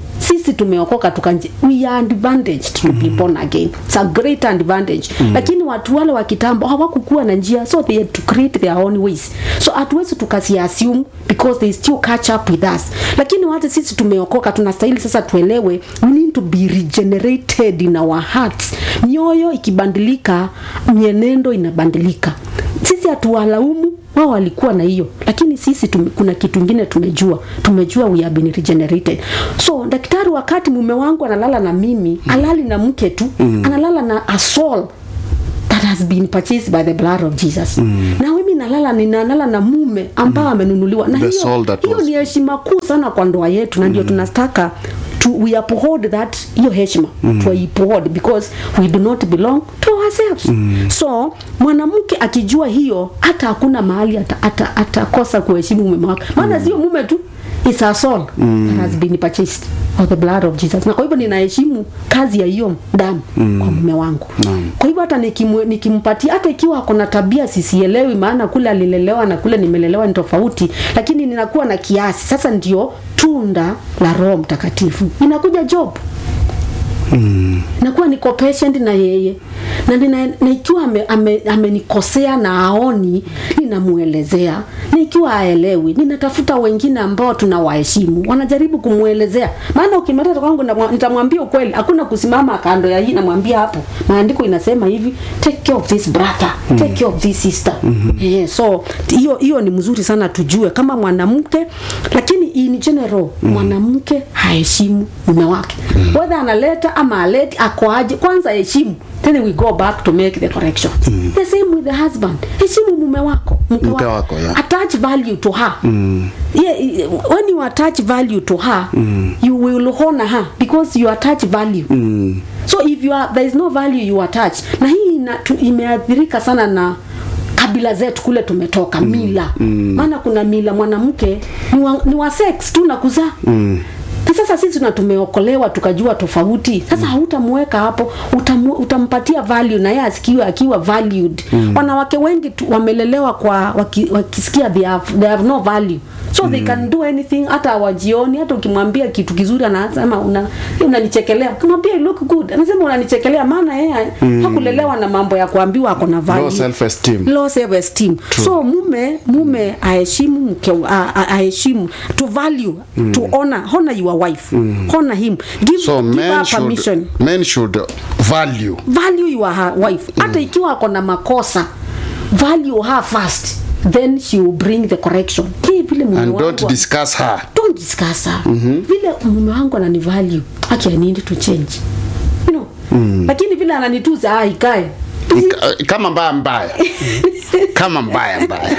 sisi tumeokoka tukanje we are advantaged to be born again it's a great advantage lakini watu wale wa kitambo hawakukuwa na njia so they had to create their own ways so hatuwezi tukasi assume because they still catch up with us lakini wate sisi tumeokoka tunastahili sasa tuelewe we need to be regenerated in our hearts mioyo ikibadilika mienendo inabadilika sisi hatuwalaumu wao walikuwa na hiyo lakini sisi tume, kuna kitu ingine tumejua tumejua we have been regenerated so daktari wakati mume wangu analala na mimi alali na mke tu mm. analala na a soul that has been purchased by the blood of Jesus mm. na mimi nalala ninalala na mume ambao amenunuliwa na The hiyo, soul that hiyo was- ni heshima kuu sana kwa ndoa yetu na ndio tunastaka to, we uphold that hiyo heshima mm. tuiuphold because we do not belong to ourselves mm. so mwanamke akijua hiyo hata hakuna mahali atakosa ata, ata atakosa kuheshimu mume wake maana sio mume tu it's a soul mm. that has been purchased of the blood of Jesus na kwa hivyo ninaheshimu kazi ya hiyo damu mm. kwa mume wangu Naam. kwa hivyo hata nikimu- nikimpatia hata ikiwa ako na tabia sisielewi maana kule alilelewa na kule nimelelewa ni tofauti lakini ninakuwa na kiasi sasa ndio tunda la roho mtakatifu inakuja job nakuwa niko patient na yeye na, nina, na ikiwa amenikosea ame, amenikosea na aoni ninamuelezea na ikiwa aelewi ninatafuta wengine ambao tunawaheshimu wanajaribu kumwelezea maana ukimleta kwangu namwa- nitamwambia ukweli hakuna kusimama kando ya hii namwambia hapo maandiko inasema hivi take care of this brother take care of this sister eh, so hiyo hiyo ni mzuri sana tujue kama mwanamke lakini in general mwanamke haheshimu mume wake whether analeta ama aleti akoaje kwanza heshimu then we go back to make the correction the same with the husband heshimu mume wako mke Mke wako, yeah. attach value to her yeah, when you attach value to her you will honor her because you attach value so if you are, there is no value you attach na hii ina, tu, imeathirika sana na kabila zetu kule tumetoka mila maana kuna mila mwanamke ni wa, ni wa sex tu na kuzaa na sasa sisi tuna tumeokolewa tukajua tofauti sasa hautamweka hapo utamu, utampatia value na yeye asikiwe akiwa valued wanawake wengi tu, wamelelewa kwa waki, wakisikia they have, they have no value so they can do anything hata wajioni hata ukimwambia kitu kizuri anasema una unanichekelea ukimwambia you look good anasema unanichekelea maana yeye hakulelewa na mambo ya kuambiwa ako na value Low self-esteem. low self esteem so mume mume aheshimu mke a- a- aheshimu to value to honor honor your wife honor him give, so give men her should, permission men should value value your her wife hata ikiwa ako na makosa value her first then she will bring the correction hii vile mume and wangu don't discuss her don't discuss her vile mume wangu anani value aki I need to change you know lakini vile ananituza ah ikae Ka- kama mbaya mbaya kama mbaya mbaya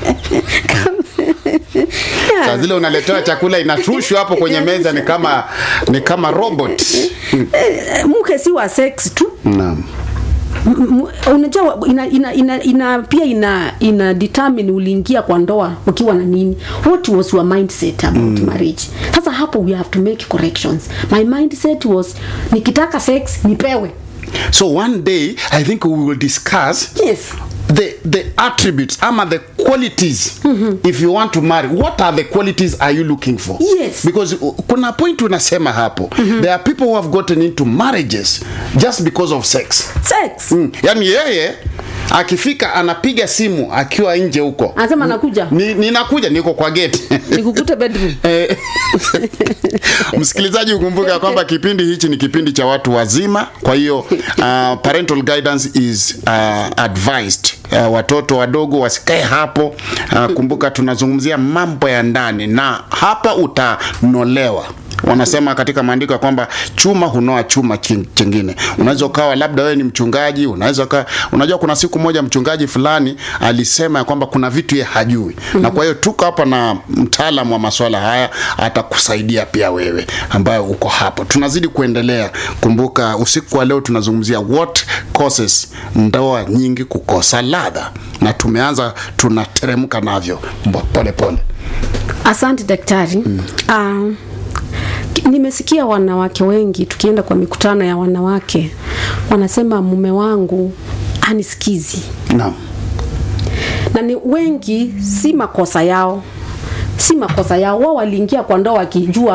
saa zile unaletewa chakula inashushwa hapo kwenye meza ni kama ni kama robot Eh, mke si wa sex tu naam M- m- unajua ina, ina, ina, ina pia ina ina determine uliingia kwa ndoa ukiwa na nini what was your mindset about marriage sasa hapo we have to make corrections my mindset was nikitaka sex nipewe so one day i think we will discuss yes the the attributes ama the qualities if you want to marry what are the qualities are you looking for Yes. because uh, kuna point unasema hapo there are people who have gotten into marriages just because of sex sex mm. yani yeye akifika anapiga simu akiwa nje huko anasema nakuja Ni- ninakuja niko kwa gate nikukute bedroom Eh, msikilizaji ukumbuke ya kwamba kipindi hichi ni kipindi cha watu wazima kwa hiyo uh, parental guidance is uh, advised uh, watoto wadogo wasikae hapo uh, kumbuka tunazungumzia mambo ya ndani na hapa utanolewa wanasema katika maandiko ya kwamba chuma hunoa chuma chin- chingine unaweza ukawa labda wewe ni mchungaji unaweza ukawa unajua kuna siku moja mchungaji fulani alisema ya kwamba kuna vitu ye hajui na kwa hiyo tuko hapa na mtaalamu wa maswala haya atakusaidia pia wewe ambayo uko hapo tunazidi kuendelea kumbuka usiku wa leo tunazungumzia what causes ndoa nyingi kukosa ladha na tumeanza tunateremka navyo mbo- pole pole asante daktari mm. uh, nimesikia wanawake wengi tukienda kwa mikutano ya wanawake wanasema mume wangu anisikizi naam na ni wengi si makosa yao si makosa yao wao waliingia kwa ndoa wakijua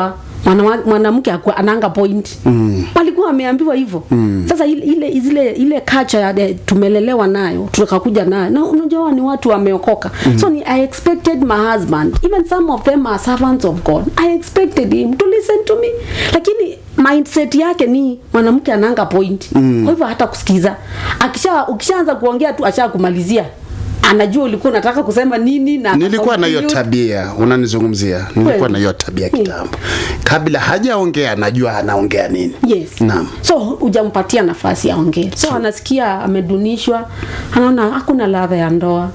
Mwana- mwanamke hakuwa- ananga point mm. walikuwa wameambiwa hivyo mm. sasa ile ile zile ile culture ya de- tumelelewa nayo tukakuja nayo na unajua hawa ni watu wameokoka mm. so ni i expected my husband even some of them are servants of god i expected him to listen to me lakini mindset yake ni mwanamke ananga point mm. kwa hivyo hata kusikiza akisha ukishaanza kuongea tu asha kumalizia anajua ulikuwa unataka kusema nini na nilikuwa na hiyo continue. tabia unanizungumzia nilikuwa Kweli. na hiyo tabia Mm. kitambo kabla hajaongea najua anaongea nini yes Naam. so hujampatia nafasi aongee so anasikia amedunishwa anaona hakuna ladha ya ndoa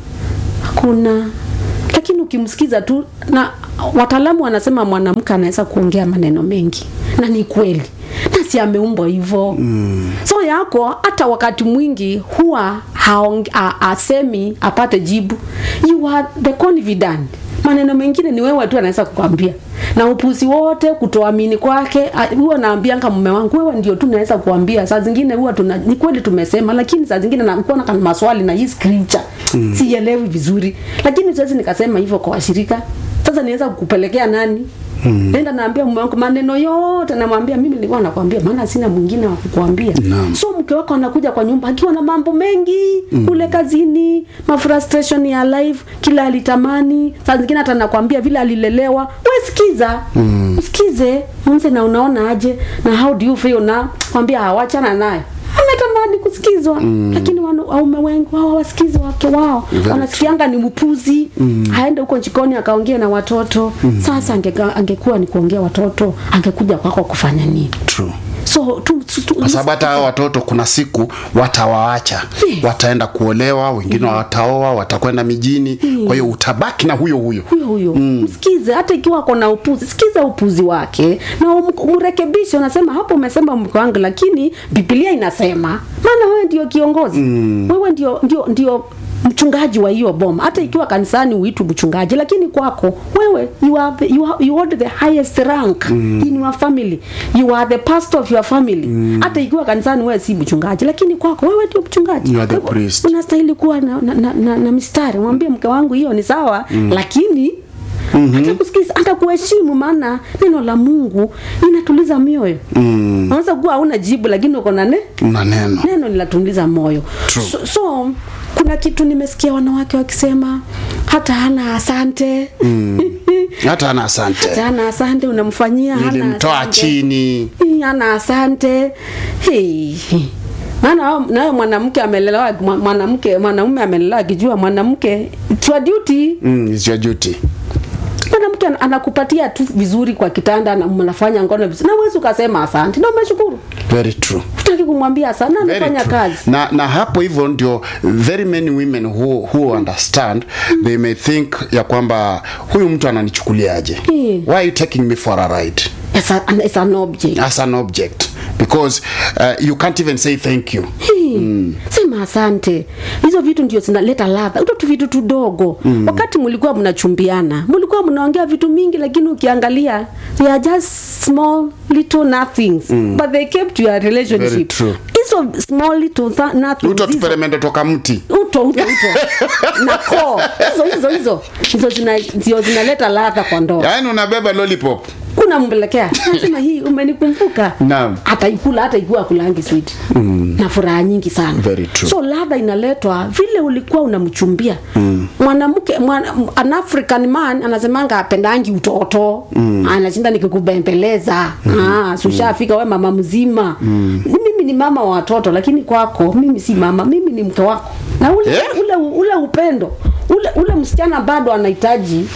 hakuna lakini ukimsikiza tu na wataalamu wanasema mwanamke anaweza kuongea maneno mengi na ni kweli na si ameumbwa hivyo mm. so yako hata wakati mwingi huwa haong, a, asemi apate jibu you are the confident maneno mengine ni wewe tu anaweza kukwambia na upuzi wote kutoamini kwake a- huwa naambianga mume wangu wewe ndio tu naweza kuambia saa zingine huwa tuna ni kweli tumesema lakini saa zingine nakuwa na kama maswali na hii scripture mm. sielewi vizuri lakini siwezi nikasema hivyo kwa washirika sasa niweza kukupelekea nani Mm. nenda naambia mume wangu maneno yote namwambia mimi nilikuwa nakwambia maana sina mwingine wa kukuambia Naam. so mke wako anakuja kwa nyumba akiwa na mambo mengi mm. kule kazini mafrustration ya life kila alitamani saa zingine hata nakwambia vile alilelewa we sikiza mm. sikize mse na unaona aje na how do you feel na kwambia hawachana naye ametamani kusikizwa mm. lakini wanu- waume wengi wao hawasikizi wake wao Very wanasikianga ni mpuzi mm. aende huko jikoni akaongea na watoto mm. sasa angeka, angekuwa ni kuongea watoto angekuja kwako kufanya nini True. so tu, tu, tu, kwa sababu hata hao watoto kuna siku watawaacha Yes. wataenda kuolewa wengine wataoa watakwenda mijini kwa hiyo utabaki na huyo huyo huyo huyo mm. msikize hata ikiwa ako na upuzi sikiza upuzi wake na um- umrekebishe unasema hapo umesema mke wangu lakini bibilia inasema maana wewe ndio kiongozi mm. wewe ndio ndio ndio mchungaji wa hiyo boma hata ikiwa kanisani uitu mchungaji lakini kwako wewe you are the, you, are, you hold the highest rank mm. in your family you are the pastor of your family mm. hata ikiwa kanisani wewe si mchungaji lakini kwako wewe ndio mchungaji You are the Kwa hivyo, priest. unastahili kuwa na, na, na, na, na mistari mwambie mke wangu hiyo ni sawa mm. lakini mm-hmm. hata kusikiza hata kuheshimu maana neno la mungu linatuliza mioyo mm. unaweza kuwa hauna jibu lakini uko na ne na neno neno linatuliza moyo True. so, so kuna kitu nimesikia wanawake wakisema hata hana asante mm. hata ana asante hata hana asante unamfanyia hana nilimtoa asante. chini Hii ana asante hey. maana hao- nayo mwanamke amelelewa mwa- mwanamke mwanaume amelelewa akijua mwanamke it's your duty mm, is your duty mwanamke an- anakupatia tu vizuri kwa kitanda na mnafanya ngono vizuri na uwezi ukasema asante na umeshukuru very true utaki kumwambia asante na Very amefanya true. kazi na, na hapo hivyo ndio very many women who, who understand they may think ya kwamba huyu mtu ananichukuliaje Mm. why are you taking me for a ride It's a- an- it's an object as an object because uh, you can't even say thank you mm. sema asante hizo vitu ndio zinaleta ladha uto tu vitu tudogo mm. wakati mlikuwa mnachumbiana mlikuwa mnaongea vitu mingi lakini ukiangalia they are just small little nothings mm. but they kept your Very relationship true. hizo small little th- nothings uto hizo- tuperemende toka mti uto uto uto na koo hizo hizo hizo hizo zina- ndio zinaleta ladha kwa ndoa yaani unabeba lollipop unampelekea nasema hii umenikumbuka Naam. ataikula hata ikiwa kulangi sweet mm. na furaha nyingi sana Very true. so ladha inaletwa vile ulikuwa unamchumbia mm. mwanamke mwana, an african man anasemanga apendangi utoto mm. anashinda nikikubembeleza mm. ah, sushafika we mama mzima mm. mimi ni mama wa watoto lakini kwako mimi si mama mimi ni mke wako na ule, Eh? ule, ule upendo ule, ule msichana bado anahitaji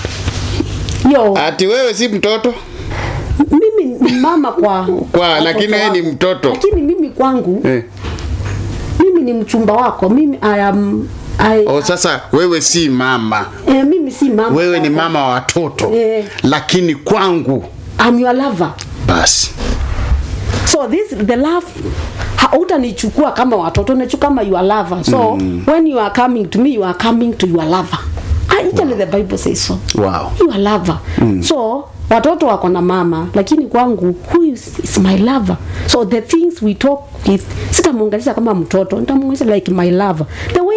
hiyo ati wewe si mtoto mimi ni mama kwa Kwa, watoto lakini wewe ni wangu. mtoto. lakini mimi kwangu eh. mimi ni mchumba wako mimi I am, I, o sasa wewe si mama eh, mimi si mama wewe ni wako. mama wa watoto Eh. lakini kwangu I'm your lover basi so this the love hautanichukua kama watoto unachukua kama your lover so mm. when you are coming to me you are coming to your lover actually the bible says so wow you are lover mm. so watoto wako na mama lakini kwangu huyu is, is my lover so the things we talk with sitamuunganisha kama mtoto nitamuunganisha like my lover the way nilimwona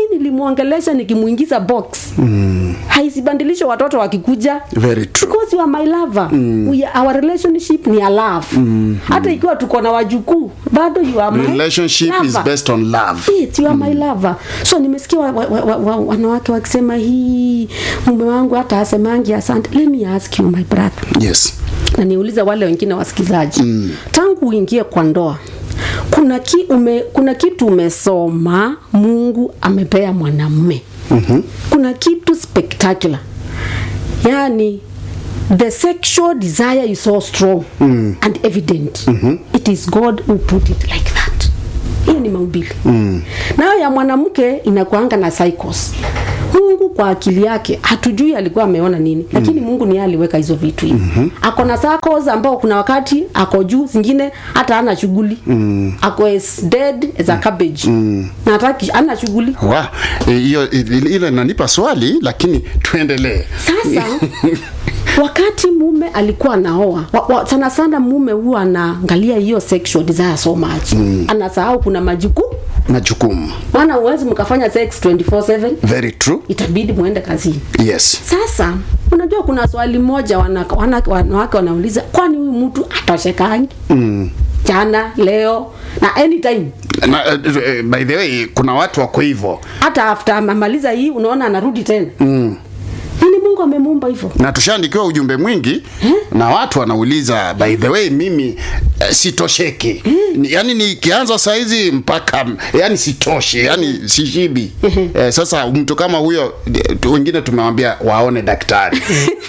nikimwongelesha nikimuingiza box mm. haisibandilisho watoto wakikuja very true because you are my lover mm. we, are- our relationship ni a love mm. hata ikiwa tuko na wajukuu bado you are my relationship is lover. based on love Yes, you are my lover so nimesikia wa, wa, wa, wa, wanawake wakisema hii mume wangu hata asemangi asante let me ask you my brother yes na niulize wale wengine wasikilizaji mm. tangu uingie kwa ndoa kuna, ki, ume, kuna kitu umesoma mungu amepea mwanamume mm-hmm. kuna kitu spectacular yani the sexual desire is so strong mm. and evident mm-hmm. it is god who put it like that hiyo ni maumbili mm. nayo ya mwanamke inakuanga na cycles mungu kwa akili yake hatujui alikuwa ameona nini lakini mungu ni yeye aliweka hizo vitu hivi mm-hmm. ako na cycles ambao kuna wakati ako juu zingine hata ana shughuli mm. ako as dead as a cabbage mm. na hataki ana shughuli wa eh, hiyo ile ile inanipa swali lakini tuendelee sasa wakati mume alikuwa anaoa wa, wa, sana sana mume huwa anaangalia hiyo sexual desire so much mm. anasahau kuna majukumu majukumu maana uwezi mkafanya sex 24/7 very true itabidi muende kazini yes sasa unajua kuna swali moja wanawake wana, wanawake wanauliza kwani huyu mtu atoshekangi mm. jana leo na anytime na, uh, by the way kuna watu wako hivyo hata after amemaliza hii unaona anarudi tena mm. yani mungu amemuumba hivyo na tushaandikiwa ujumbe mwingi na watu wanauliza by the way mimi uh, sitosheki Ni- yani nikianza saizi mpaka yani sitoshe yani sishibi eh, sasa mtu kama huyo eh, tu- wengine tumewambia waone daktari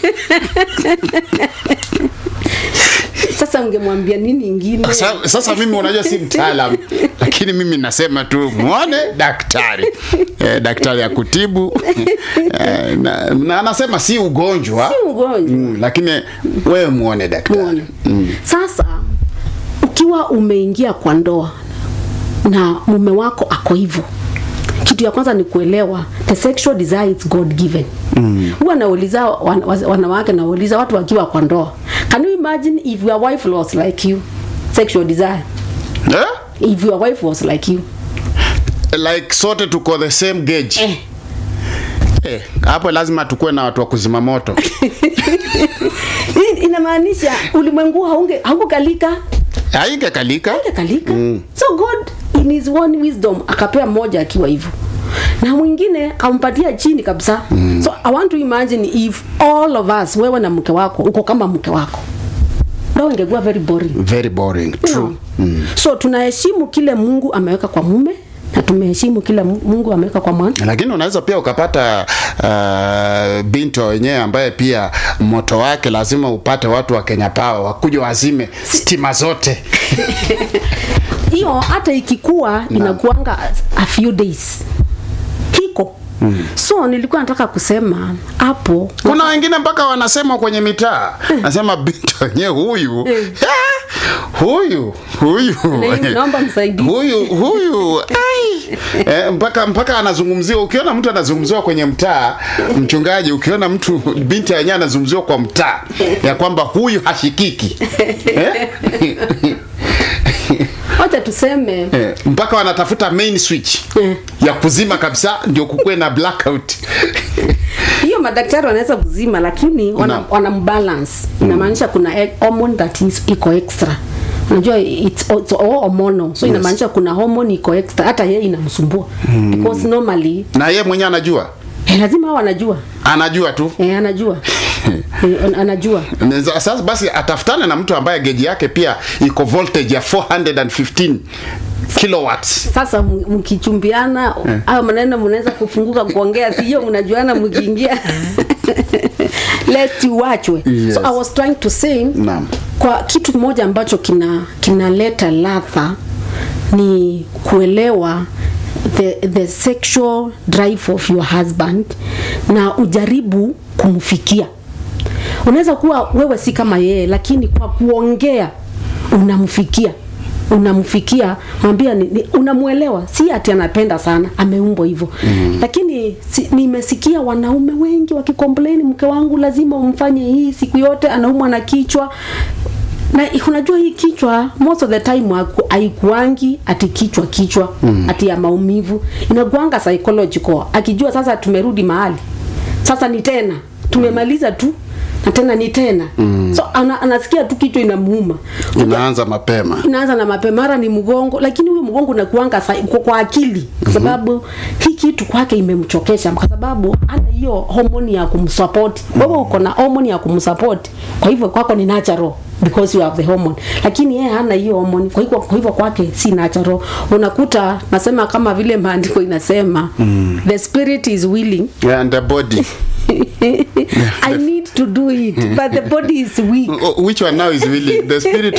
sasa ungemwambia nini ingine sasa, sasa mimi unajua si mtaalam lakini mimi nasema tu mwone daktari eh, daktari ya kutibu eh, na, na anasema si ugonjwa Si ugonjwa. mm, lakini wewe muone daktari Muone. sasa ukiwa umeingia kwa ndoa na mume wako ako hivyo kitu ya kwanza ni kuelewa the sexual desire is god given huwa nauliza wan, wa- wanawake nauliza watu wakiwa kwa ndoa can you imagine if your wife was like you sexual desire eh? if your wife was like you like sote tuko the same gauge eh, eh, hapo lazima tukuwe na watu wa kuzima moto hii inamaanisha ulimwengu haunge haungekalika haingekalika haungekalika so god in his one wisdom akapea mmoja akiwa hivyo na mwingine akampatia chini kabisa mm. so i want to imagine if all of us wewe na mke wako uko kama mke wako ndio ingekuwa very boring very boring true no. so tunaheshimu kile mungu ameweka kwa mume na tumeheshimu kile Mu- mungu ameweka kwa mwana lakini unaweza pia ukapata uh, binti wa wenyewe ambaye pia moto wake lazima upate watu wa Kenya Power wakuja wazime stima zote hiyo hata ikikuwa inakuanga a few days hiko mm. so nilikuwa nataka kusema hapo kuna wengine mpaka wanasema kwenye mitaa nasema binti wenyewe huyu ah, huyu huyu Na- naomba msaidie. huyu huyu ai. Eh, mpaka mpaka anazungumziwa ukiona mtu anazungumziwa kwenye mtaa mchungaji ukiona mtu binti yenyewe anazungumziwa kwa mtaa ya kwamba huyu hashikiki eh? wacha tuseme Eh, mpaka wanatafuta main switch Eh. ya kuzima kabisa ndio kukuwe na blackout hiyo madaktari wanaweza kuzima lakini wana, Naam. wana balance inamaanisha kuna e- hormone that is iko extra unajua it's, it's all hormonal so inamaanisha kuna hormone iko extra hata yeye inamsumbua because normally na ye mwenyewe anajua eh, lazima hao anajua anajua tu eh, anajua eh, anajua Neza- sasa basi atafutane na mtu ambaye geji yake pia iko voltage ya 415 kilowatts sasa m- mkichumbiana au maneno mnaweza kufunguka kuongea sio mnajuana mkiingia lest uachwe Yes. so i was trying to say Naam. kwa kitu kimoja ambacho kina kinaleta ladha ni kuelewa the, the sexual drive of your husband na ujaribu kumfikia unaweza kuwa wewe si kama yeye lakini kwa kuongea unamfikia unamfikia mwambia ni, ni, unamwelewa si ati anapenda sana ameumbwa hivyo mm. lakini si, nimesikia wanaume wengi wakikomplaini mke wangu lazima umfanye hii siku yote anaumwa na kichwa na unajua hii kichwa most of the time haku- haikuangi ati kichwa kichwa mm. ati ya maumivu inakuanga psychological akijua sasa tumerudi mahali sasa ni tena tumemaliza tu na tena ni tena mm. so ana, anasikia tu kichwa inamuuma inaanza mapema inaanza na mapema mara ni mgongo lakini huyu mgongo unakuanga sa- kwa, kwa akili kwa sababu hii kitu kwake imemchokesha kwa sababu ana hiyo homoni ya kumsupport wewe uko na homoni ya kumsupport kwa hivyo kwako ni natural because you have the hormone lakini yeye hana hiyo homoni kwa hivyo kwa hivyo kwake si natural unakuta nasema kama vile maandiko inasema mm. the spirit is willing and the body i need to do it but the body is weak Oh, which one now is really the spirit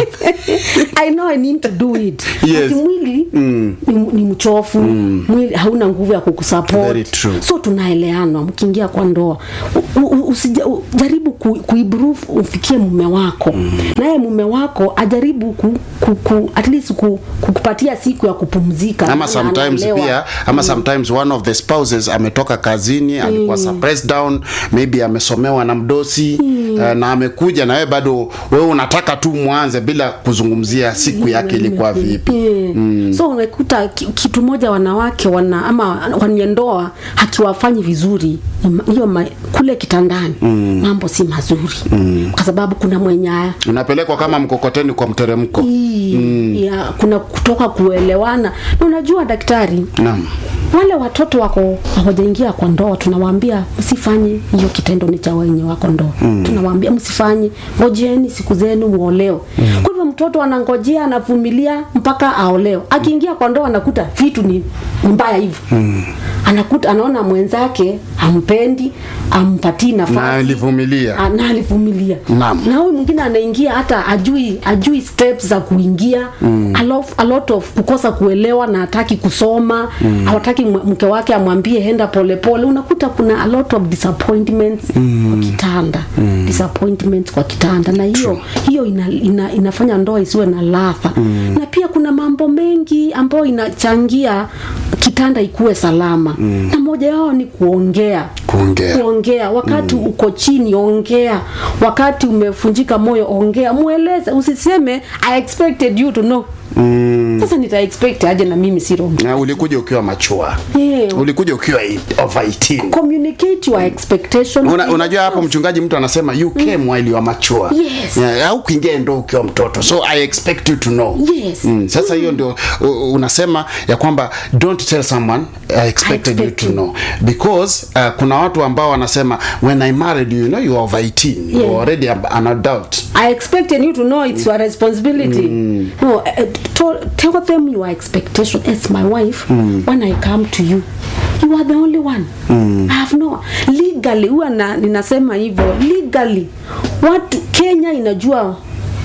I know I need to do it. Yes. Ati mwili mm. ni, ni mchofu mm. mwili hauna nguvu ya Very kukusupport. true. So tunaeleanwa mkiingia kwa ndoa. U- u- usija- u- Jaribu ku, kuimprove ufikie mume wako. Mm. Naye mume wako ajaribu ku, ku, ku at least ku, kukupatia siku ya kupumzika. ama Maana sometimes anaelewa. pia ama sometimes one of the spouses ametoka kazini alikuwa suppressed down maybe amesomewa na mdosi eh, na amekuja na wewe bado wewe unataka tu mwanze bila kuzungumzia siku yake ilikuwa vipi Yeah. so unakuta ki- kitu moja wanawake wana ama kwenye ndoa hakiwafanyi vizuri ni ma- hiyo ma- kule kitandani mambo si mazuri kwa sababu kuna mwenye haya unapelekwa kama mkokoteni kwa mteremko Hii, ya, kuna kutoka kuelewana na unajua daktari naam wale watoto wako hawajaingia kwa ndoa tunawaambia msifanye hiyo kitendo ni cha wenye wako ndoa mm. tunawaambia msifanye ngojeni siku zenu muoleo mm. kwa hivyo mtoto anangojea anavumilia mpaka aoleo akiingia kwa ndoa anakuta vitu ni, ni mbaya hivyo mm. anakuta anaona mwenzake hampendi ampatii na nafasi alivumilia Ah, na alivumilia Naam. na huyu mwingine anaingia hata ajui ajui steps za kuingia mm. a, lot, a lot of kukosa kuelewa na hataki kusoma mm. hawataki mwe- mke wake amwambie henda polepole unakuta kuna a lot of disappointments mm. kwa kitanda mm. disappointments kwa kitanda na hiyo hiyo ina, ina, inafanya ndoa isiwe na ladha mm. na pia kuna mambo mengi ambayo inachangia kitanda ikuwe salama mm. na moja yao ni kuongea Kuongea. kuongea wakati mm. uko chini ongea wakati umefunjika moyo ongea mweleze usiseme i expected you to know mm. sasa nita expect aje na mimi si wrong na ulikuja ukiwa machua yeah. ulikuja ukiwa eight- over 18 communicate your expectation Una, unajua hapo mchungaji mtu anasema you came while you are mature Yes. yeah, au kuingia ndo ukiwa mtoto so i expect you to know Yes. mm, sasa hiyo ndio u- unasema ya kwamba don't tell someone i expected you expect to you. know because uh, kuna watu ambao wanasema when i married you, you know you are over 18 you Yeah. are already a- an adult I expected you to know it's your responsibility. No, uh, to, tell them your expectation as my wife when I come to you. You are the only one. I have no legally huwa na, ninasema hivyo legally watu Kenya inajua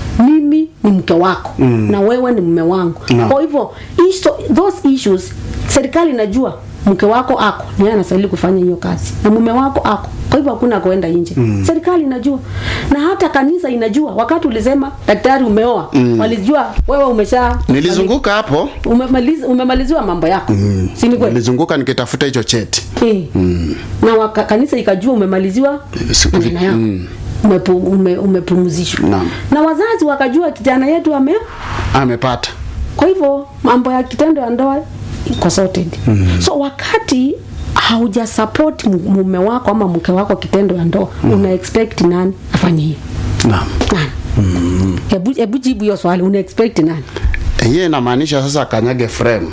mimi ni mke wako mm. na wewe ni mume wangu Naam. kwa hivyo iso, those issues serikali inajua mke wako ako ni yeye anastahili kufanya hiyo kazi na mume wako ako kwa hivyo hakuna kuenda nje mm. serikali inajua na hata kanisa inajua wakati ulisema daktari umeoa mm. walijua wewe umesha nilizunguka hapo umemaliz, umemaliziwa mambo yako mm. si ni kweli nilizunguka nikitafuta hicho cheti Eh. na waka, kanisa ikajua umemaliziwa Siku- maneno yako mm. Umepu, ume, umepumzishwa Naam. na wazazi wakajua kijana yetu ame amepata kwa hivyo mambo ya kitendo ya ndoa iko sorted mm. so wakati hauja support mu- mume wako ama mke wako kitendo ya ndoa mm. una expect nani afanye hiyo naam nani hebu hebu jibu hiyo swali una expect nani hiyo inamaanisha sasa akanyage frame